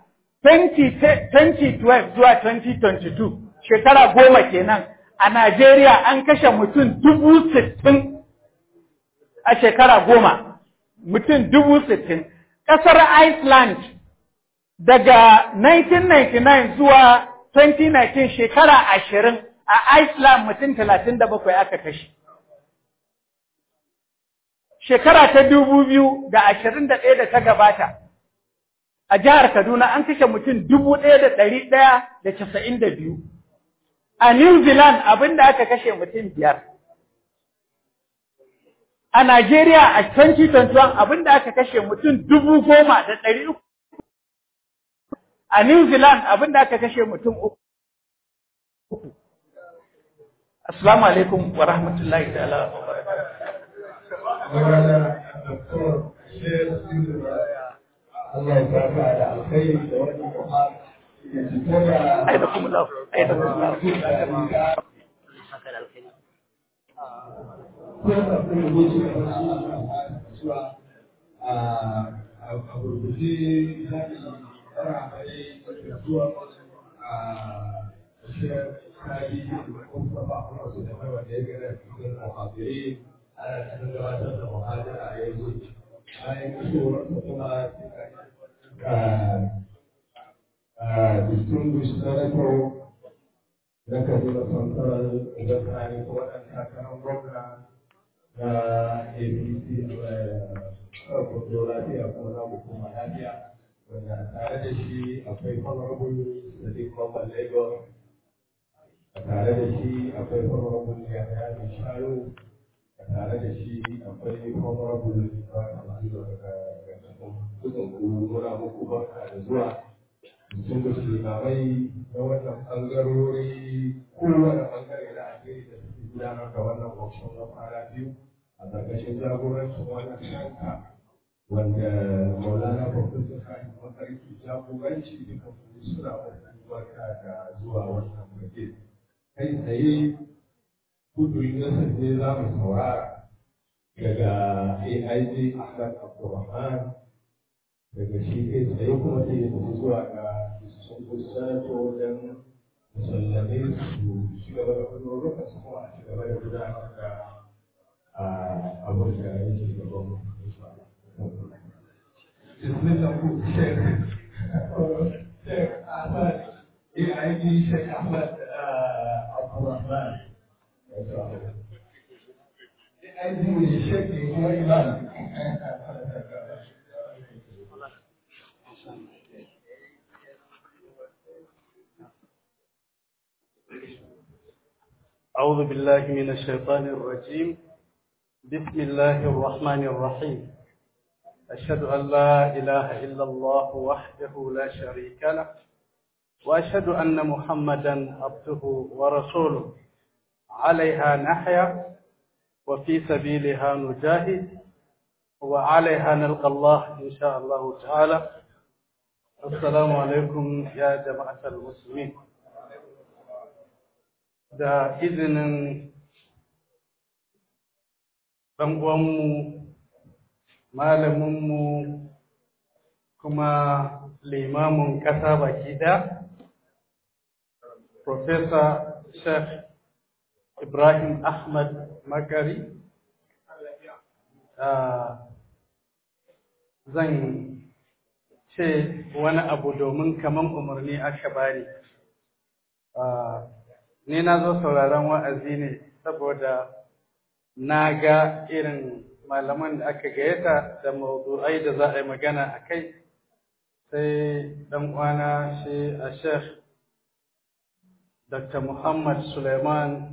2012 zuwa 2022 shekara goma kenan a Najeriya an kashe mutum dubu sittin a shekara goma mutum dubu sittin ƙasar Iceland daga 1999 zuwa 2019 shekara ashirin a Iceland mutum talatin da bakwai aka kashe. Shekara ta dubu biyu da ashirin da ɗaya da ta gabata, a jihar Kaduna an kashe mutum dubu ɗaya da ɗari ɗaya da casa'in da biyu. A New Zealand abin da aka kashe mutum biyar. A Najeriya a 2021 abin da aka kashe mutum dubu goma da ɗari uku. A New Zealand abin da aka kashe mutum uku. Assalamu alaikum wa rahmatullahi ta'ala wa Allah ya saka da alkhairi da wannan Qur'an ya fito da Aidakum Allah, aidakum Allah. kuma da kuma goce da wasu cewa a gurguje zai fara mai da zuwa a shirin kaji da kuma ba kuma su da mai wanda ya gana cikin muhajirai ana cikin gabatar da muhajira a yanzu bayan kusurwar kuma distinguished senator na kaduna central da tsari ko waɗanda takarar gwamna na apc a kudu lafiya kuma na hukuma lafiya wanda tare da shi akwai honorable sadiq mamman lagos a tare da shi akwai honorable yahya mai shayo a tare da shi akwai honorable ibrahim aliyu daga kusan muna muku barka da zuwa sun da limamai na wannan ɓangarori kowane ɓangare na addini da suke gudanar da wannan workshop na kwana biyu a ƙarƙashin jagorancin wannan shanka wanda maulana professor sani makarki jagoranci da kafin suna muku barka da zuwa wannan fage kai tsaye kudurin nasar ne za mu saurara daga aij ahmad abdulrahman daga shi kai tsaye kuma sai ya tafi zuwa ga sun sanato wajen musallame su ci gaba da kudurruka su kuma a ci gaba da gudanar da abin da yake gaban mu. Bismillah ku Sheikh Sheikh Ahmad AIG Sheikh Ahmad Abdurrahman. AIG ne Sheikh ne kuma Imam. أعوذ بالله من الشيطان الرجيم بسم الله الرحمن الرحيم أشهد أن لا إله إلا الله وحده لا شريك له وأشهد أن محمدا عبده ورسوله عليها نحيا وفي سبيلها نجاهد وعليها نلقى الله إن شاء الله تعالى السلام عليكم يا جماعة المسلمين da izinin ɗan'uwanmu malaminmu kuma limamin ƙasa baki ɗaya Profesa Sheikh Ibrahim Ahmad Makari zan ce wani abu domin kaman umarni aka bani ni na zo sauraron wa'azi ne saboda na ga irin malaman da aka gayyata da mawdu'ai da za a yi magana a kai sai ɗan uwana shi a sheikh dr muhammad suleiman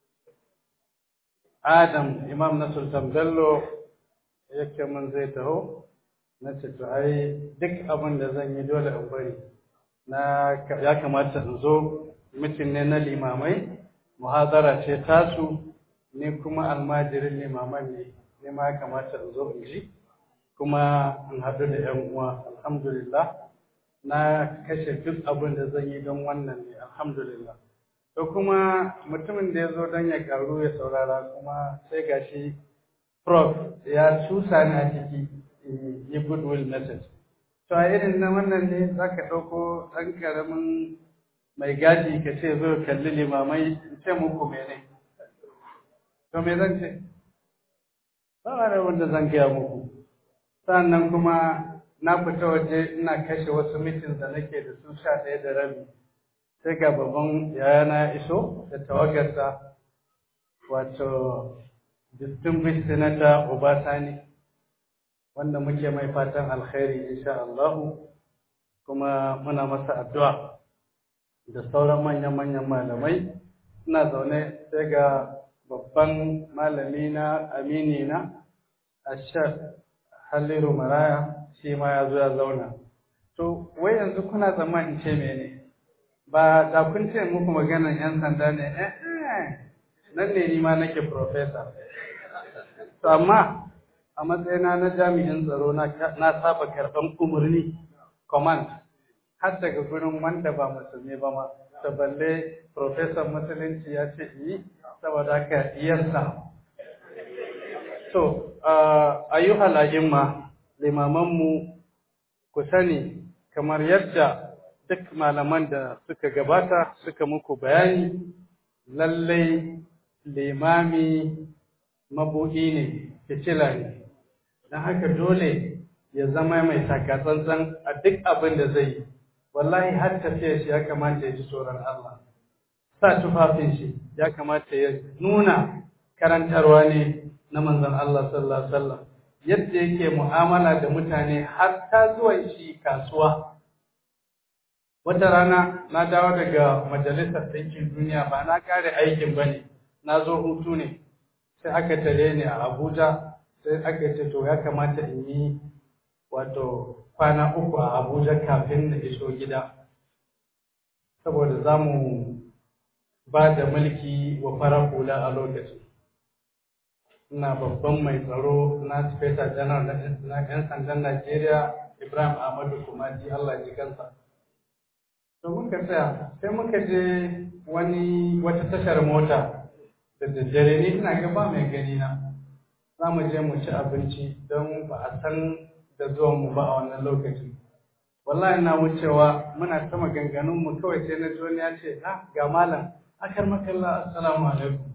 adam imam na sultan bello yake mun zai taho na ce to ai duk abin da zan yi dole in bari na ya kamata in zo mutum ne na limamai muhazara ce tasu ne kuma almajirin limaman ne ne ma ya kamata in zo in ji kuma in haɗu da ‘yan uwa alhamdulillah na kashe duk abin da zan yi don wannan ne alhamdulillah to kuma mutumin da ya zo don ya karu ya saurara kuma sai gashi prof ya cusa ni a ciki yi goodwill message to a irin na wannan ne za ka ɗauko ɗan ƙaramin mai gadi ka ce zo kalli limamai in ce muku mene to me zan ce ba da wanda zan gaya muku sannan kuma na fita waje ina kashe wasu mitin da nake da su sha ɗaya da rabi sai ga babban yayana ya iso da tawagarsa wato distinguished senator Obasani wanda muke mai fatan alkhairi insha Allah kuma muna masa addu'a da sauran manyan-manyan malamai ina zaune sai ga babban malami na amini na ashar halliru maraya shi ma ya zo ya zauna to wai yanzu kuna zama in ce mene ba da kun ce muku maganan yan sanda ne eh nan ne ni ma nake professor to amma a matsayina na jami'in tsaro na saba karɓan umarni command har daga gurin wanda ba musulmi ba ma ta balle professor musulunci ya ce yi saboda haka iyarsa so ayyuhal a'imma limamanmu ku sani kamar yadda duk malaman da suka gabata suka muku bayani lallai limami mabuɗi ne fitila ne don haka dole ya zama mai takatsantsan a duk abin da zai yi wallahi har tafiya shi ya kamata ya ji tsoron Allah sa tufafin shi ya kamata ya nuna karantarwa ne na manzon Allah sallallahu alaihi wasallam yadda yake mu'amala da mutane har ta zuwa shi kasuwa wata rana na dawo daga majalisar ɗinkin duniya ba na kare aikin ba ne na zo hutu ne sai aka tare ni a abuja sai aka ce to ya kamata in yi wato kwana uku a abuja kafin na iso gida saboda za mu ba da mulki wa farar hula a lokacin ina babban mai tsaro na speta janar na 'yan sandan najeriya ibrahim ahmadu kumati allah ji kansa to muka tsaya sai muka je wani wata tashar mota da daddare ni ina ga ba mai gani na za mu je mu ci abinci don ba a san da zuwan mu ba a wannan lokacin wallahi na wucewa muna ta maganganun mu kawai sai na ji wani ya ce ah ga malam akar makalla assalamu alaikum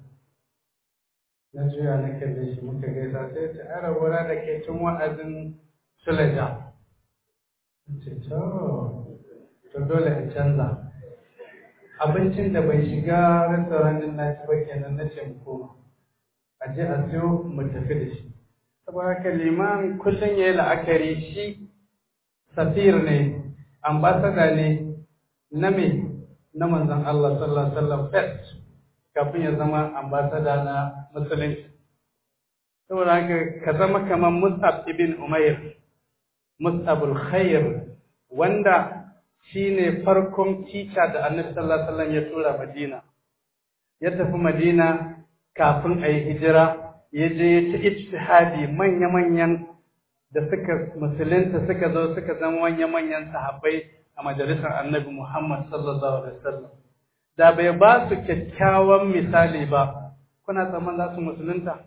na juya na kalle shi muka gaisa sai ta ara wura da ke cin wa'azin sulaja ce to to dole in canza abincin da bai shiga restaurant din na ci ba kenan na ce mu koma a je a siyo mu tafi da shi saboda haka liman kullum ya yi la'akari shi safir ne ambasada ne na me na manzon Allah sallallahu alaihi wasallam first kafin ya zama ambasada na musulunci saboda haka ka zama kamar Mus'ab ibn Umair Mus'abul Khair wanda shine farkon teacher da Annabi sallallahu alaihi wasallam ya tura Madina ya tafi Madina kafin a yi hijira ya je ya ci ijtihadi manya-manyan da suka musulunta suka zo suka zama manya-manyan sahabbai a majalisar Annabi Muhammad sallallahu alaihi wasallam da bai ba su kyakkyawan misali ba kuna tsaman za su musulunta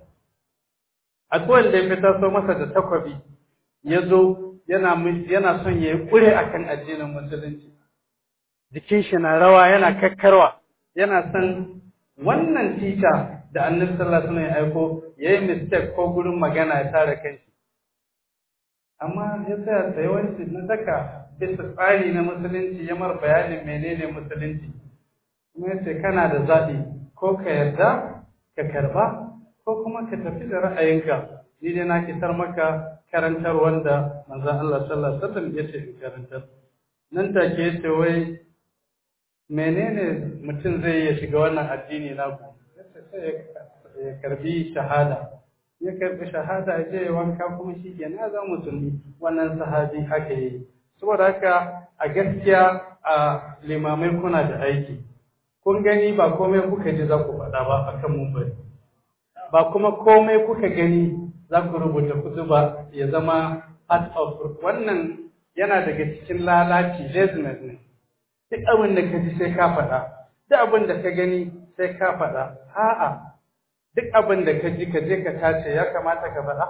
akwai wanda ya fitar so masa da takwabi ya zo yana yana son ya yi ƙure akan addinin musulunci jikin shi na rawa yana kakkarwa yana son wannan tita da annabi sallallahu alaihi wasallam ya aiko yayi mistake ko gurin magana ya tare kanshi amma ya tsaya tsayawanci na saka bisa tsari na musulunci ya mar bayanin menene musulunci kuma ya ce kana da zaɓi ko ka yarda ka karba ko kuma ka tafi da ra'ayinka ni dai na kitar maka karantar wanda manzon Allah sallallahu alaihi wasallam ya ce in karantar nan take yace wai menene mutum zai ya shiga wannan addini naku yace sai ya karbi shahada ya karbi shahada ya je ya wanka kuma shi ke na zama musulmi wannan sahabi haka yi saboda haka a gaskiya a limamai kuna da aiki kun gani ba komai kuka ji za ku faɗa ba akan mumbari ba kuma komai kuka gani za ku rubuta kutuba ya zama part of wannan yana daga cikin lalaci laziness ne duk abin da ka ji sai ka faɗa duk abin da ka gani sai ka faɗa a'a duk abin da ka ji ka je ka tace ya kamata ka faɗa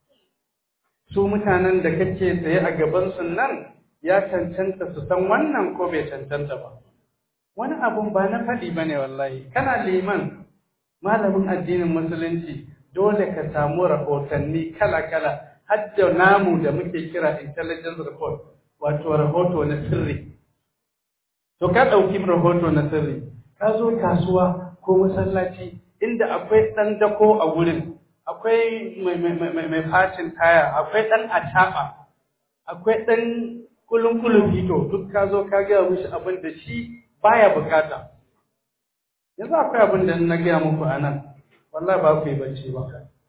su mutanen da kake tsaye a gaban su nan ya cancanta su san wannan ko bai cancanta ba wani abun ba na faɗi ba ne wallahi kana liman malamin addinin musulunci dole ka samu rahotanni kala-kala har da namu da muke kira intelligence report wato rahoto na sirri to ka ɗauki rahoto na sirri ka zo kasuwa ko masallaci inda akwai ɗan dako a wurin akwai mai facin taya akwai ɗan acaɓa akwai ɗan kulun-kulun fito duk ka zo ka gaya mishi abin da shi baya bukata yanzu akwai abin da na gaya muku a nan wallahi ba ku yi bacci ba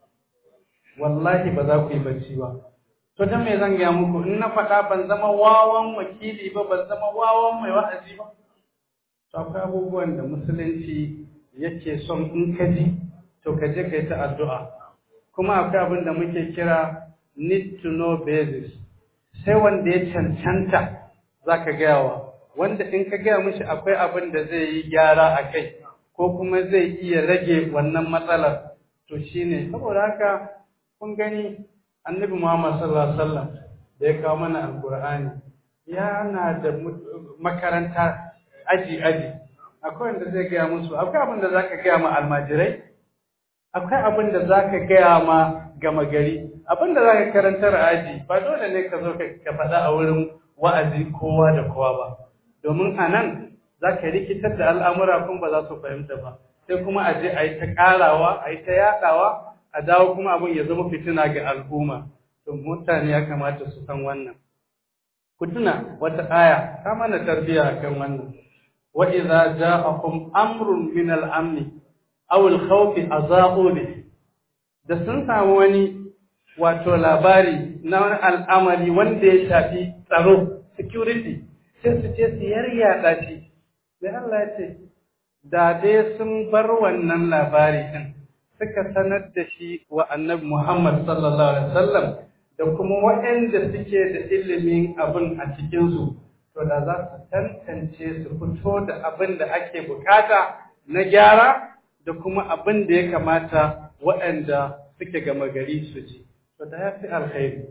wallahi ba za ku yi bacci ba to dan me zan gaya muku in na faɗa ban zama wawan wakili ba ban zama wawan mai wa'azi ba to akwai abubuwan da musulunci yake son in ka ji to ka je ka yi ta addu'a kuma akwai abin da muke kira need to know basis sai wanda ya cancanta za ka gaya wa wanda in ka gaya mishi akwai abin da zai yi gyara a kai ko kuma zai iya rage wannan matsalar to shine saboda haka kun gani annabi Muhammad sallallahu alaihi wasallam da ya kawo mana alqur'ani yana da makaranta aji aji akwai wanda zai gaya musu akwai abin da zaka gaya ma almajirai akwai abin da zaka gaya ma gama gari abin da zaka karantar aji ba dole ne ka zo ka faɗa a wurin wa'azi kowa da kowa ba domin a nan za ka rikitar da al'amura kuma ba za su fahimta ba sai kuma a je a yi ta ƙarawa a yi ta yaɗawa a dawo kuma abin ya zama fitina ga al'umma to mutane ya kamata su san wannan ku tuna wata aya ta mana tarbiyya akan wannan wa idza ja'akum amrun min al-amn aw al-khawf aza'u bi da sun samu wani wato labari na wani al'amari wanda ya shafi tsaro security sai su ce su yaryaɗa shi sai Allah ya ce da dai sun bar wannan labari din suka sanar da shi wa annabi Muhammad sallallahu alaihi wasallam da kuma waɗanda suke da ilimin abin a cikinsu to da za su tantance su fito da abin da ake bukata na gyara da kuma abin da ya kamata waɗanda suke gama gari su ji to da ya fi alkhairi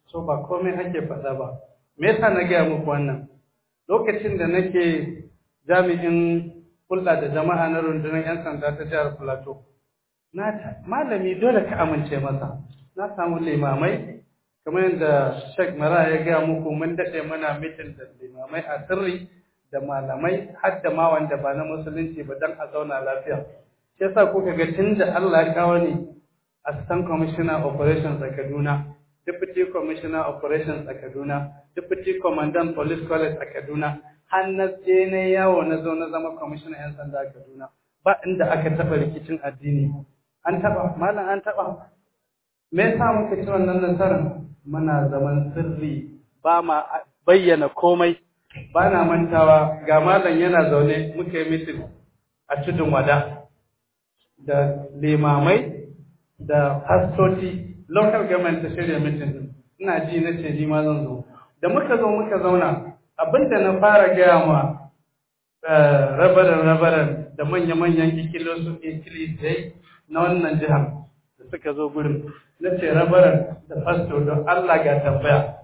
so ba komai ake faɗa ba me yasa na gaya muku wannan lokacin da nake jami'in hulɗa da jama'a na rundunar 'yan sanda ta jihar Plateau na malami dole ka amince masa na samu limamai kamar yadda Sheikh Mara ya gaya muku mun daɗe muna mitin da limamai a sirri da malamai har da ma wanda ba na musulunci ba don a zauna lafiya shi yasa kuka ga tun da Allah ya kawo ni assistant commissioner operations a Kaduna deputy commissioner operations a Kaduna deputy commandant police college a Kaduna har na je na yawo na zo na zama commissioner yan sanda a Kaduna ba inda aka taɓa rikicin addini an taɓa malam an taɓa me yasa muka ci wannan nasarar muna zaman sirri ba ma bayyana komai ba na mantawa ga malam yana zaune muka yi mitin a tudun wada da limamai da fastoci local government ta shirya mitin ina ji na ce ni ma zan zo da muka zo muka zauna abinda na fara gaya ma rabaran rabaran da manya-manyan ikilisai na wannan jihar da suka zo gurin na ce rabaran da fasto don Allah ga tambaya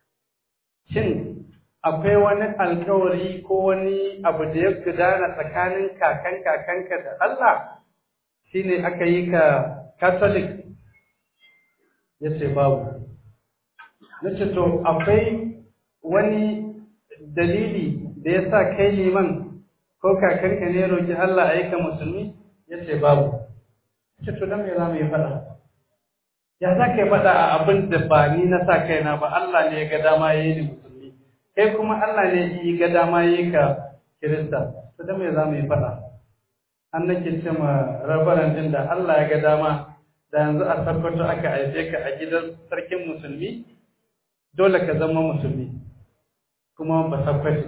shin akwai wani alkawari ko wani abu da ya gudana tsakanin kakan kakanka da Allah shine aka yi ka catholic ya ce babu na ce to akwai wani dalili da ya sa kai liman ko kakanka ne roƙi Allah a yi ka musulmi ya ce babu ce to don me za mu yi faɗa ya za ka yi faɗa a abin da ba ni na sa kaina ba Allah ne ya ga dama ya yi ni musulmi kai kuma Allah ne ya ga dama ya yi ka kirista to don me za mu yi faɗa an nake ce ma rabaran din da Allah ya ga dama da yanzu a sakkwato aka haife ka a gidan sarkin musulmi dole ka zama musulmi kuma ba sakkwato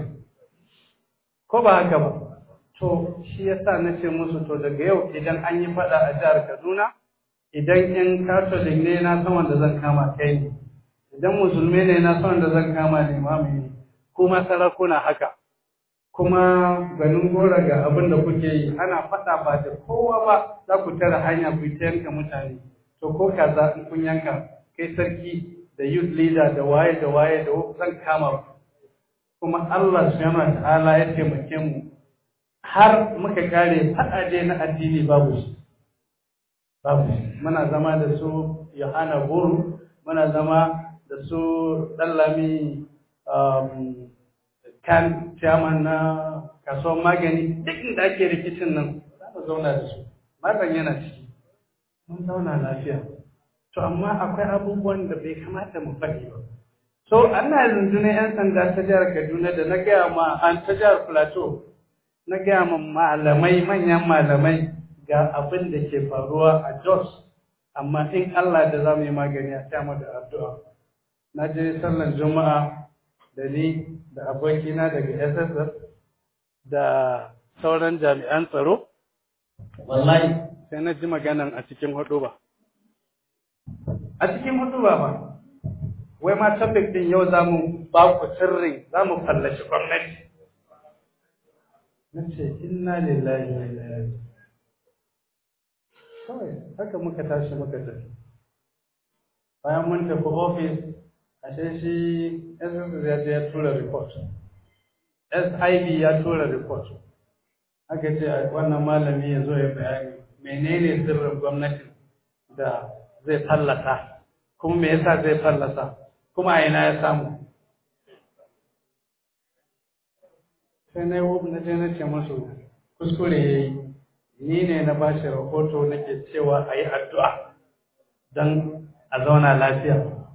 ko ba haka ba to shi yasa na ce musu to daga yau idan an yi fada a jihar Kaduna idan yan katolik ne na san wanda zan kama kai ne idan musulmi ne na san wanda zan kama limami ne kuma sarakuna haka kuma ganin gora ga abin da kuke yi ana fada ba da kowa ba za ku tara hanya ku ta yanka mutane to ko kaza in kun yanka kai sarki da youth leader da waye da waye da zan kama ku kuma Allah subhanahu wa ta'ala ya taimake mu har muka kare faɗaje na addini babu shi babu shi muna zama da su Yohana Buru muna zama da su Dallami um, kan chairman na kasuwar magani duk inda ake rikicin nan za mu zauna da su malam yana ciki mun zauna lafiya to amma akwai abubuwan da bai kamata mu faɗi ba so ana rundunar 'yan sanda ta jihar Kaduna da na gaya ma an ta jihar Plateau na gaya ma malamai manyan malamai ga abin da ke faruwa a Jos amma in Allah da za mu yi magani a tama da addu'a na je sallan juma'a da ni da abokina daga SSS da sauran jami'an tsaro wallahi sai na ji maganan a cikin hudu ba a cikin hudu ba ba wai ma topic din yau za mu ba ku sirri za mu fallashi gwamnati na ce inna lillahi wa inna ilaihi kawai haka muka tashi muka tafi bayan mun tafi ofis ashe shi SSS ya je ya tura report SIB ya tura report aka ce wannan malami ya zo ya bayani menene sirrin gwamnati da zai fallasa kuma me yasa zai fallasa kuma a ina ya samu sai na yi na je na ce musu kuskure ya yi ni ne na ba shi rahoto nake cewa a yi addu'a don a zauna lafiya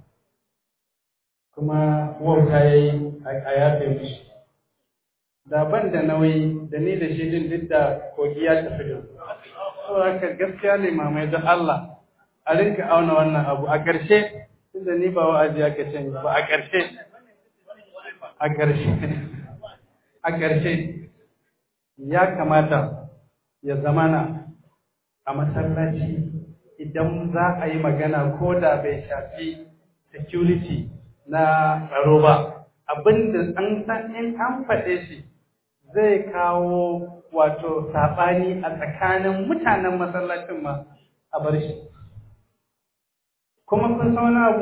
kuma wauta ya yi a yafe mishi da ban da nauyi da ni da shi din duk da kogi ya tafi da su haka gaskiya ne mamai don Allah a rinka auna wannan abu a ƙarshe tunda ni ba wa'azi aka ce ba a ƙarshe a ƙarshe a ƙarshe ya kamata ya zamana a masallaci idan za a yi magana ko da bai shafi security na tsaro ba abinda an san in an faɗe shi zai kawo wato saɓani a tsakanin mutanen masallacin ma a bar shi kuma kun san wani abu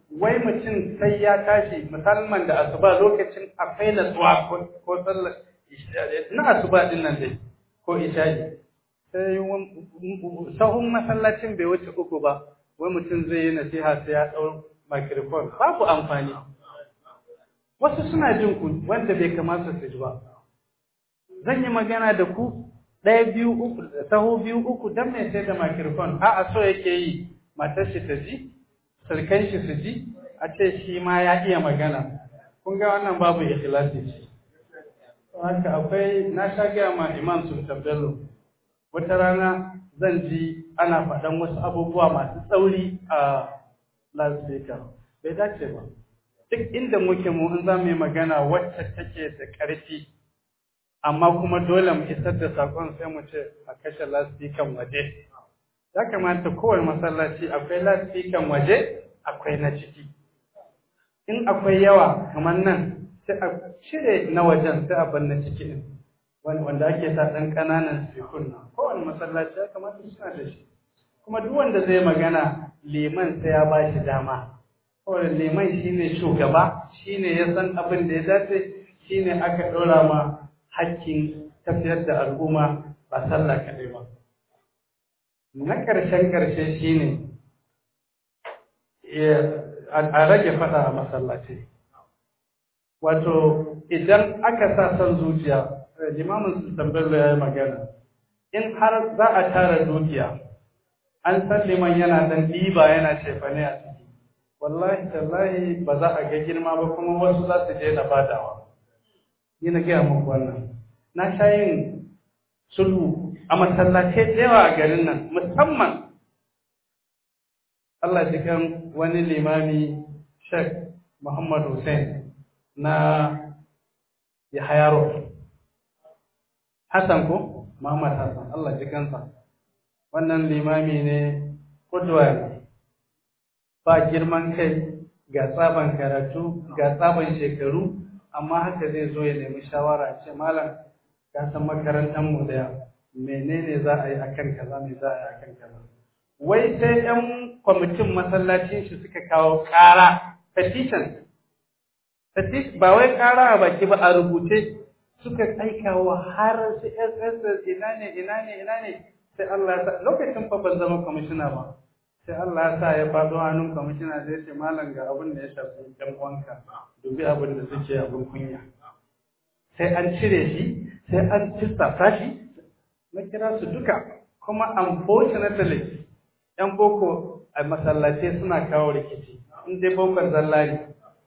wai mutum sai ya tashi musamman da asuba lokacin akwai natsuwa ko sallar na asuba din nan dai ko isha'i sai sahun masallacin bai wuce uku ba wai mutum zai yi nasiha sai ya ɗau microphone babu amfani wasu suna jin ku wanda bai kamata su ji ba zan yi magana da ku ɗaya biyu uku sahu biyu uku don mai sai da microphone a'a so yake yi matar shi ta ji sarkan shi su ji a ce shi ma ya iya magana kun ga wannan babu ikhlasi ce haka akwai na sha gaya ma imam sultan bello wata rana zan ji ana faɗan wasu abubuwa masu tsauri a loudspeaker bai dace ba duk inda muke mu in za mu yi magana wacce take da ƙarfi amma kuma dole mu isar da sakon sai mu ce a kashe loudspeaker waje ya kamata kowane masallaci akwai loudspeaker waje akwai na ciki in akwai yawa kamar nan sai a cire na wajen sai a bar na ciki din wanda ake sa ɗan ƙananan sikun nan kowane masallaci ya kamata suna da shi kuma duk wanda zai magana liman sai ya ba shi dama saboda liman shine shugaba shine ya san abin da ya dace shine aka ɗora ma hakkin tafiyar da al'umma ba sallah kaɗai ba na ƙarshen ƙarshe shine a rage faɗa a masallaci wato idan aka sa son zuciya limamin sultan bello ya yi magana in har za a tara dukiya an san liman yana dan ɗiba yana cefane a ciki wallahi tallahi ba za a ga girma ba kuma wasu za su daina badawa ni na gaya muku wannan na sha yin sulhu a masallatai da yawa a garin nan musamman Allah ji kan wani limami Sheikh Muhammad Hussein na Yahaya Road Hassan ko Muhammad Hassan Allah ji kansa wannan limami ne kudwa ne ba girman kai ga tsaban karatu ga tsaban shekaru amma haka zai zo ya nemi shawara ce malam ka san makarantar mu da menene za a yi akan kaza me za a yi akan kaza wai sai yan kwamitin masallacin shi suka kawo ƙara petition ba wai ƙara a baki ba a rubuce suka aika wa har su SSS ina ne ina ne ina ne sai Allah ya sa lokacin fa ban zama kwamishina ba sai Allah ya sa ya faɗo hannun kwamishina zai ce malam ga abin da ya shafi ɗan uwanka dubi abin da suke abin kunya sai an cire shi sai an tistata shi na kira su duka kuma unfortunately yan boko a masallatai suna kawo rikici in dai bokon zallari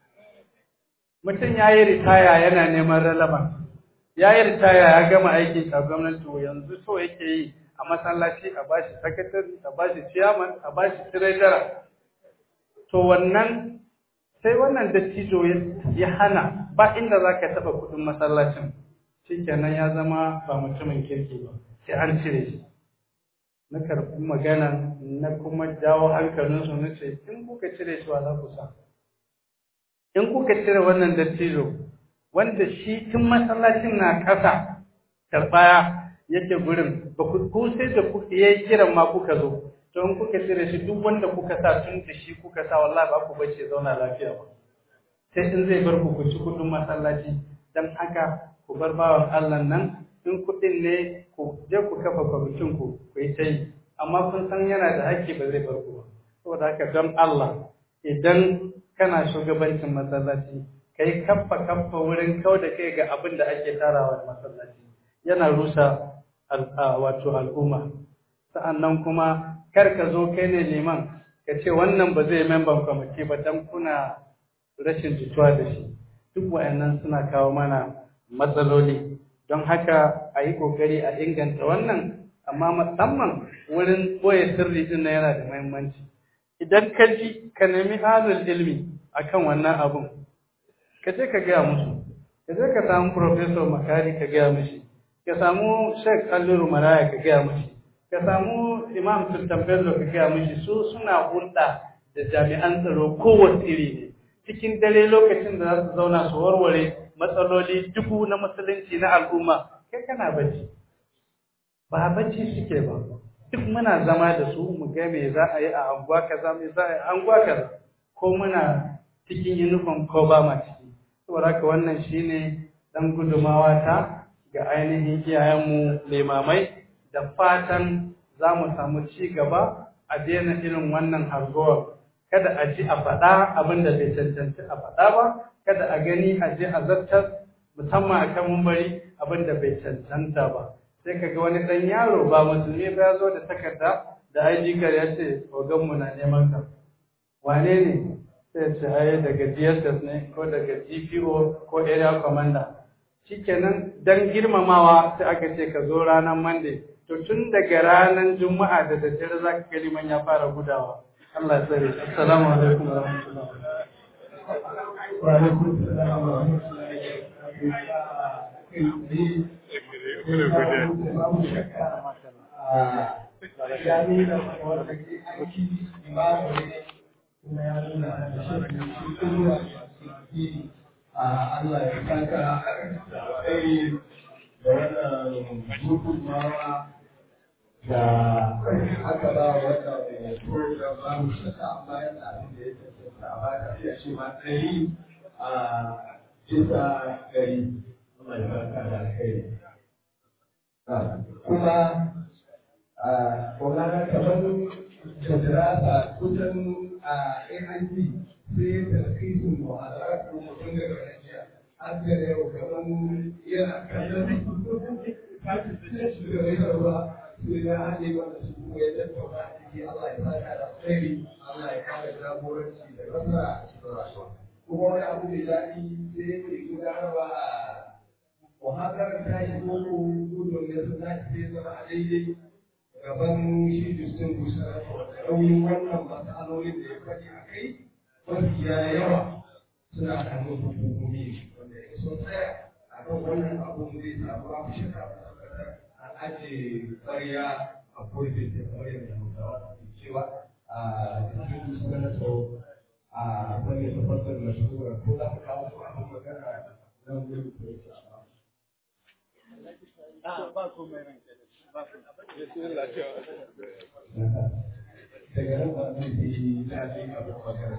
mutum ya yi ritaya yana neman relevant ya yi ritaya ya gama aikin a gwamnati yanzu so yake yi a masallaci a bashi sakatari a bashi chairman a bashi treasurer to wannan sai wannan dattijo ya hana ba inda za ka taɓa kuɗin masallacin shikenan ya zama ba mutumin kirki ba sai an cire shi na karɓi magana na kuma jawo hankalinsu na ce in kuka cire shi wa za ku sa in kuka cire wannan dattijo wanda shi tun masallacin na ƙasa karɓaya yake gurin ba ku sai da ku ya kiran ma kuka zo to in kuka cire shi duk wanda kuka sa tun da shi kuka sa wallahi ba ku bace zauna lafiya ba sai in zai bar ku ku ci kudin masallaci dan haka ku bar bawan Allah nan in kuɗin ne ku je ku kafa kwamitin ku ku yi ta yi amma kun san yana da haƙƙi ba zai bar ku ba saboda haka don Allah idan kana shugabancin masallaci kai kaffa kaffa wurin kau da kai ga abin da ake tarawa da masallaci yana rusa wato al'umma sa'annan kuma kar ka zo kai ne liman ka ce wannan ba zai memban kwamiti ba dan kuna rashin jituwa da shi duk wayannan suna kawo mana matsaloli don haka a yi ƙoƙari a inganta wannan amma musamman wurin ɓoye sirri din yana da muhimmanci idan ka ji ka nemi halin ilmi akan wannan abun ka je ka gaya musu ka je ka samu professor makari ka gaya mishi ka samu sheikh alluru maraya ka gaya mishi ka samu imam sultan bello ka gaya mishi su suna hulɗa da jami'an tsaro kowace iri ne cikin dare lokacin da za su zauna su warware matsaloli dubu na musulunci na al'umma kai kana bacci ba bacci suke ba duk muna zama da su mu ga me za a yi a anguwa kaza me za a yi a anguwa kaza ko muna cikin uniform ko ba ma ciki saboda haka wannan shine dan gudumawa ta ga ainihin iyayenmu limamai da fatan za mu samu ci gaba a daina irin wannan hargowar kada a ji a faɗa abin da bai cancanci a faɗa ba kada a gani a je a zartar musamman a kan mumbari abin da bai cancanta ba sai ka ga wani ɗan yaro ba musulmi ba ya zo da takarda da ID card ya ce oganmu na neman ka wane ne sai ce ai daga DSS ne ko daga GPO ko area commander shikenan dan girmamawa sai aka ce ka zo ranar Monday to tun daga ranar Juma'a da daddare za ka gani man ya fara gudawa Allah ya tsare assalamu alaikum wa rahmatullahi wa alaikum assalam wa rahmatullahi ya nuna wanda ke aiki imamu ne kuma ya nuna da shi kuma Allah ya saka kai da wannan gudunmawa da aka ba wannan program ba mu shaka amma yana abin da ya tattata a baka iya ce ma ɗari a bisa ɗari Allah ya saka da kai kuma a kogana kamar da dirasa kusan a AIT sai da kisin mu'adara ko mutum da garanciya an ga yau kamar yana kallon kashi da rai ruwa sai ya haɗe wanda su kuma ya tattauna a ciki Allah ya saka da alkhairi Allah ya kare jagoranci da nasara a cikin rayuwa kuma wani abu mai daɗi sai ya ke gudanarwa a muhadarar tashi ko gudun da sun tashi sai zama a daidai gaban shi Justin Bushara da nauyin wannan matsalolin da ya faɗi a kai mafiya yawa suna da hannun hukumomi wanda ya so tsaya a kan wannan abun zai samu babu shakka an ajiye ƙwarya a kurfin da kamar yadda hausawa ke cewa a cikin Bushara so a wani tabbatar da shugura ko za ka kawo su abin magana nan gudu ko ya ba komai ranke ba daga nan ba zai yi daɗin abin magana.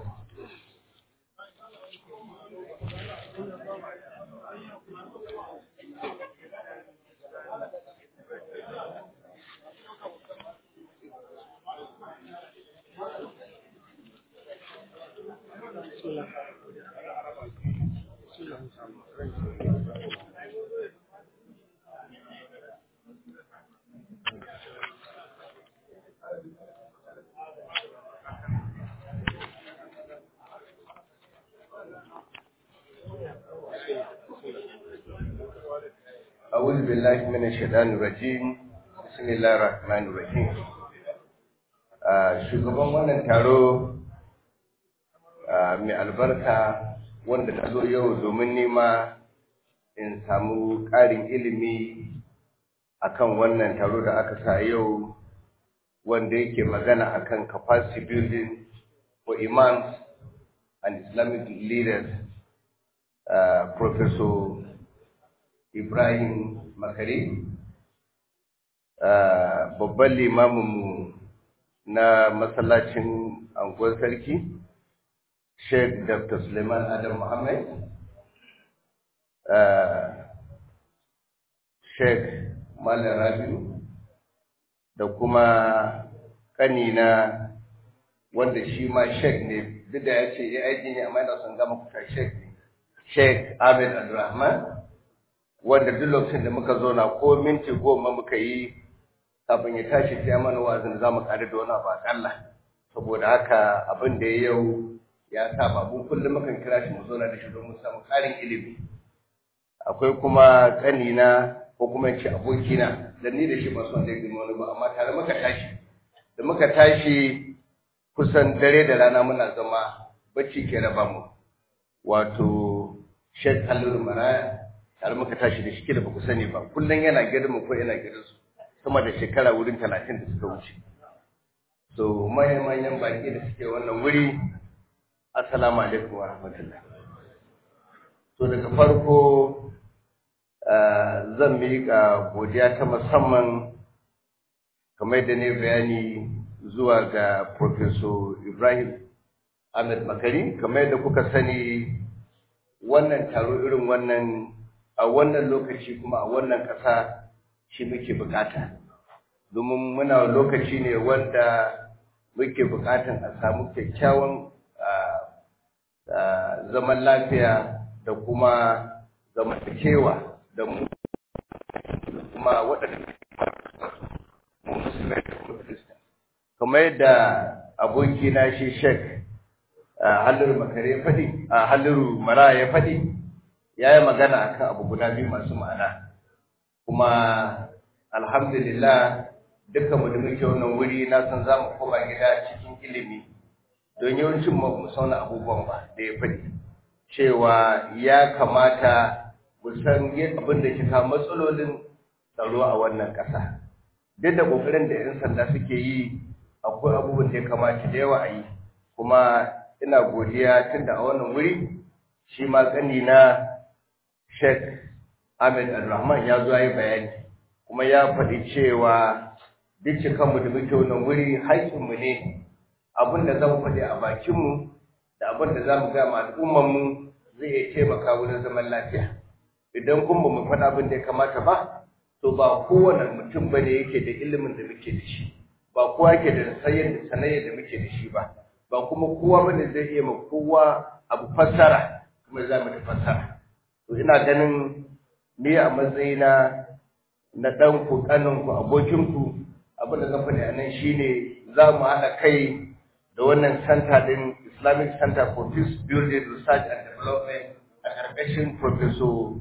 أعوذ بالله من الشيطان الرجيم بسم الله الرحمن الرحيم shugaban wannan taro mai albarka wanda ta zo yau domin nema in samu ƙarin ilimi akan wannan taro da aka sa yau wanda yake magana akan capacity building for imams and islamic leaders uh, professor Ibrahim Makari, babban limaminmu na masallacin anguwar sarki, Sheikh Dr. Suleiman Adam Muhammad, Sheikh Malam Rabiu, da kuma ƙanina wanda shi ma Sheikh ne, duk da ya ce ya aiki ne amma yana son gama kuta Sheikh ne, Sheikh Ahmed Abdulrahman. wanda duk lokacin da muka zo na ko minti goma muka yi kafin ya tashi sai mana wazin za mu ƙari da wani abu aƙalla saboda haka abin da ya yau ya sa babu kullum mukan kira shi mu zo na da shi don mu samu ƙarin ilimi akwai kuma ƙanina ko kuma ce abokina da ni da shi ba son da girma wani ba amma tare muka tashi da muka tashi kusan dare da rana muna zama bacci ke raba mu wato Sheikh Aliyu Maraya tare muka tashi da shi da ba ku sani ba kullum yana gidan mu ko yana gidan su sama da shekara wurin talatin da suka wuce so manyan manyan baki da suke wannan wuri assalamu alaikum wa rahmatullah to daga farko zan miƙa godiya ta musamman kamar da ne bayani zuwa ga professor ibrahim Ahmed Makari kamar yadda kuka sani wannan taro irin wannan a wannan lokaci kuma a wannan ƙasa shi muke bukata domin muna lokaci ne wanda muke bukatan a samu kyakkyawan zaman lafiya da kuma zamantakewa da mu kuma waɗanda mu musulmai da kuma kirista kamar yadda abokina shi shek halliru makare ya faɗi a halliru mara ya faɗi ya yi magana akan abu guda biyu masu ma'ana kuma alhamdulillah dukkan mu da muke wannan wuri na san za mu koma gida cikin ilimi don yawancin mu sauna abubuwan ba da ya faɗi cewa ya kamata mu san abin da ke kawo matsalolin tsaro a wannan ƙasa duk da ƙoƙarin da 'yan sanda suke yi akwai abubuwan da ya kamata da yawa a yi kuma ina godiya tun da a wannan wuri shi ma ƙani na Sheikh Ahmed Al-Rahman ya zo yi bayani kuma ya faɗi cewa duk cikanmu da muke wannan wuri haƙƙinmu ne abin da za mu faɗi a bakinmu da abin da za mu gaya ma al'ummarmu zai iya taimaka wurin zaman lafiya idan kun ba mu faɗa abin da ya kamata ba to ba kowane mutum ba ne yake da ilimin da muke da shi ba kowa yake da sanayyar da muke da shi ba ba kuma kowa ba ne zai iya ma kowa abu fassara kuma za mu da fassara to ina ganin ni a matsayina na ɗanku ƙaninku abokinku abin da zan faɗi a nan shine za mu haɗa kai da wannan center din Islamic Center for Peace Building Research and Development a ƙarƙashin Professor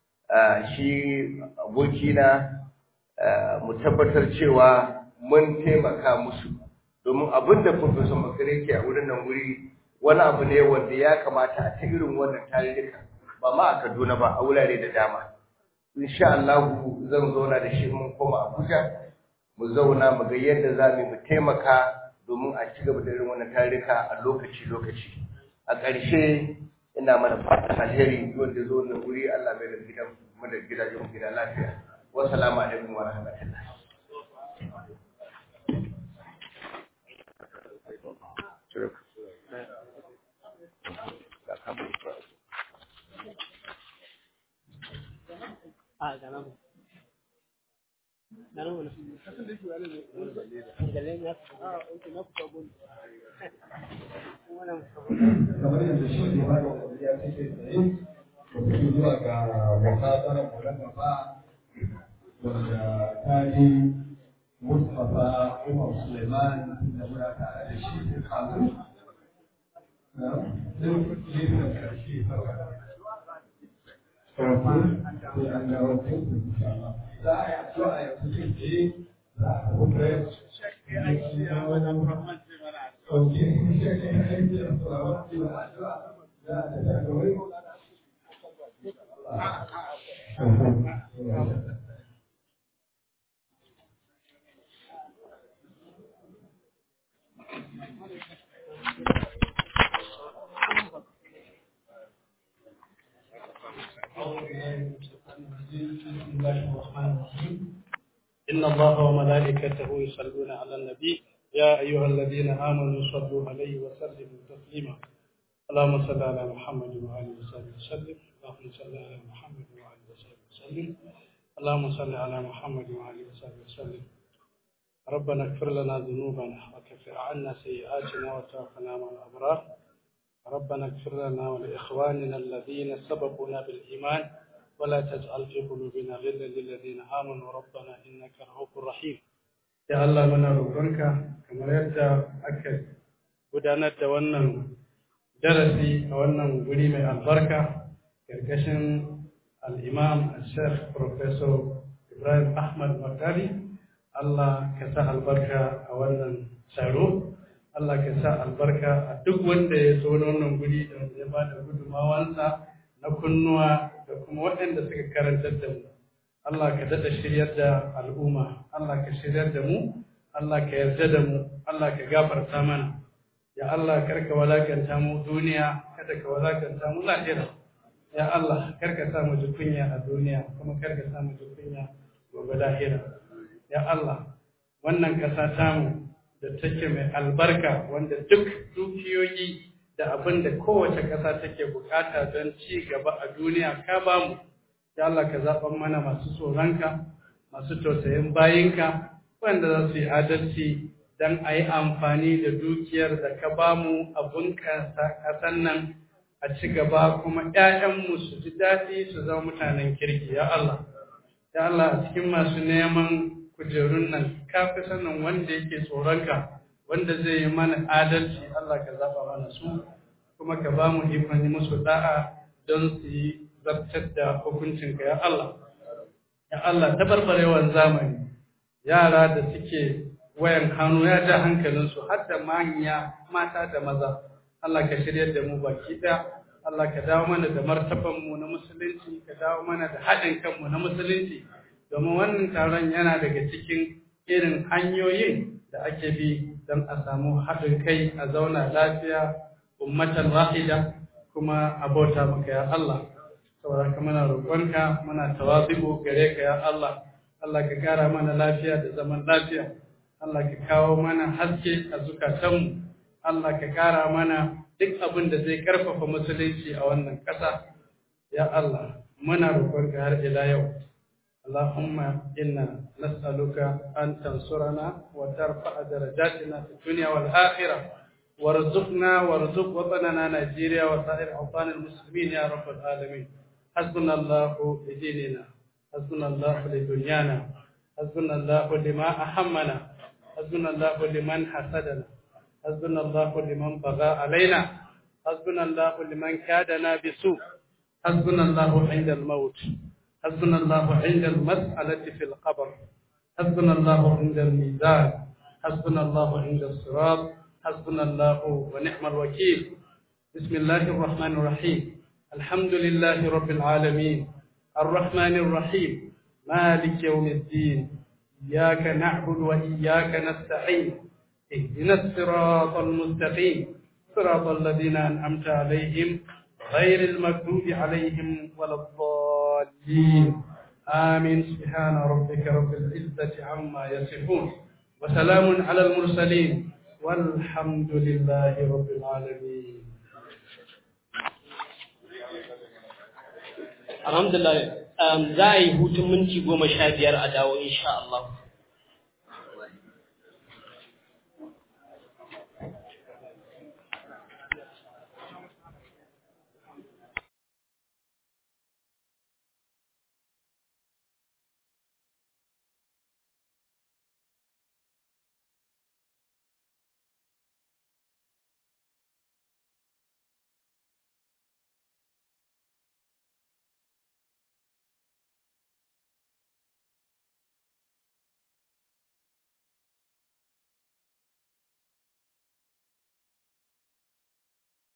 shi abokina mu tabbatar cewa mun taimaka musu domin abin da Professor Makare ke a wurin nan wuri wani abu ne wanda ya kamata a ta irin wannan tarurruka ba ma a Kaduna ba a wurare da dama insha Allah zan zauna da shi mun koma Abuja mu zauna mu ga yadda za mu taimaka domin a ci gaba da irin wannan tarika a lokaci-lokaci. A ƙarshe ina mana fatan alheri wanda zo na wuri Allah mai da gidan mu da gidajen mu gida lafiya. Wassalamu alaikum wa rahmatullah. Ah, ganamos. kamar yadda shi ne ba da wariya take tsaye da zuwa ga muhadarar mu na gaba wanda ta yi Mustapha Umar Suleiman da muna tare da shi sai kazu sai gefen karshe farko farko sai an dawo cikin insha Allah za a yi addu'a ya fi kai tsaye za a kuma sauke shi ke aiki da tsoron cewa addu'a za a tafi ga wai بسم الله الرحمن الرحيم إن الله وملائكته يصلون على النبي يا أيها الذين آمنوا صلوا عليه وسلموا تسليما اللهم صل على محمد وآله وصحبه وسلم اللهم صل على محمد وآله وصحبه وسلم اللهم صل على محمد وآله وصحبه وسلم ربنا اغفر لنا ذنوبنا وكفر عنا سيئاتنا وتوفنا مع الأبرار ربنا اغفر لنا ولإخواننا الذين سبقونا بالإيمان ولا تجعل في قلوبنا غلا للذين آمنوا ربنا إنك رؤوف رحيم ya Allah muna roƙonka kamar yadda aka gudanar da wannan darasi a wannan guri mai albarka ƙarƙashin al'imam al-sheikh professor ibrahim ahmad makari Allah ka sa albarka a wannan taro Allah ka sa albarka a duk wanda ya zo wannan guri da ya ba da gudunmawansa na kunnuwa da kuma waɗanda suka karantar da mu Allah ka daɗa shiryar da al'umma, Allah ka shiryar da mu, Allah ka yarda da mu, Allah ka gafarta mana. Ya Allah karka walakanta mu duniya, kada ka walakanta mu lahira. Ya Allah karka sa mu ji kunya a duniya, kuma karka sa mu ji kunya gobe lahira. Ya Allah wannan ƙasa tamu da take mai albarka wanda duk dukiyoyi da abin da kowace ƙasa take bukata don ci gaba a duniya ka ba mu ya Allah ka zaɓan mana masu tsoronka masu tausayin bayinka wanda za su yi adalci don a yi amfani da dukiyar da ka ba mu a bunƙasa ƙasan nan a ci gaba kuma ‘ya'yanmu su ji daɗi su zama mutanen kirki ya Allah ya Allah a cikin masu neman kujerun nan ka fi sanin wanda yake tsoronka wanda zai yi mana adalci Allah ka zaɓa mana su kuma ka ba mu ikon yi musu da'a don su yi zartar da hukuncinka ya Allah ya Allah tabarbarewan zamani yara da suke wayan hannu ya ja hankalinsu har da manya mata da maza Allah ka shiryar da mu baki ɗaya Allah ka dawo mana da martaban mu na musulunci ka dawo mana da haɗin kanmu na musulunci domin wannan taron yana daga cikin irin hanyoyin da ake bi don a samu haɗin kai a zauna lafiya ummatan wahida kuma a bauta maka ya Allah saboda ka muna roƙonka muna tawazi'u gare ka ya Allah Allah ka kara mana lafiya da zaman lafiya Allah ka kawo mana haske a zukatanmu Allah ka kara mana duk abin da zai karfafa musulunci a wannan ƙasa ya Allah muna roƙonka har ila yau اللهم إنا نسألك أن تنصرنا وترفع درجاتنا في الدنيا والآخرة وارزقنا وارزق وطننا نيجيريا وسائر أوطان المسلمين يا رب العالمين حسبنا الله لديننا حسبنا الله لدنيانا حسبنا الله لما أهمنا حسبنا الله لمن حسدنا حسبنا الله لمن بغى علينا حسبنا الله لمن كادنا بسوء حسبنا الله عند الموت حسبنا الله عند المسألة في القبر حسبنا الله عند الميزان حسبنا الله عند الصراط حسبنا الله ونعم الوكيل بسم الله الرحمن الرحيم الحمد لله رب العالمين الرحمن الرحيم مالك يوم الدين إياك نعبد وإياك نستعين اهدنا الصراط المستقيم صراط الذين أنعمت عليهم غير المغضوب عليهم ولا الضالين آمين سبحان ربك رب العزة عما يصفون وسلام على المرسلين والحمد لله رب العالمين alhamdulillah um, za a yi hutun minti goma sha biyar a dawo insha Allah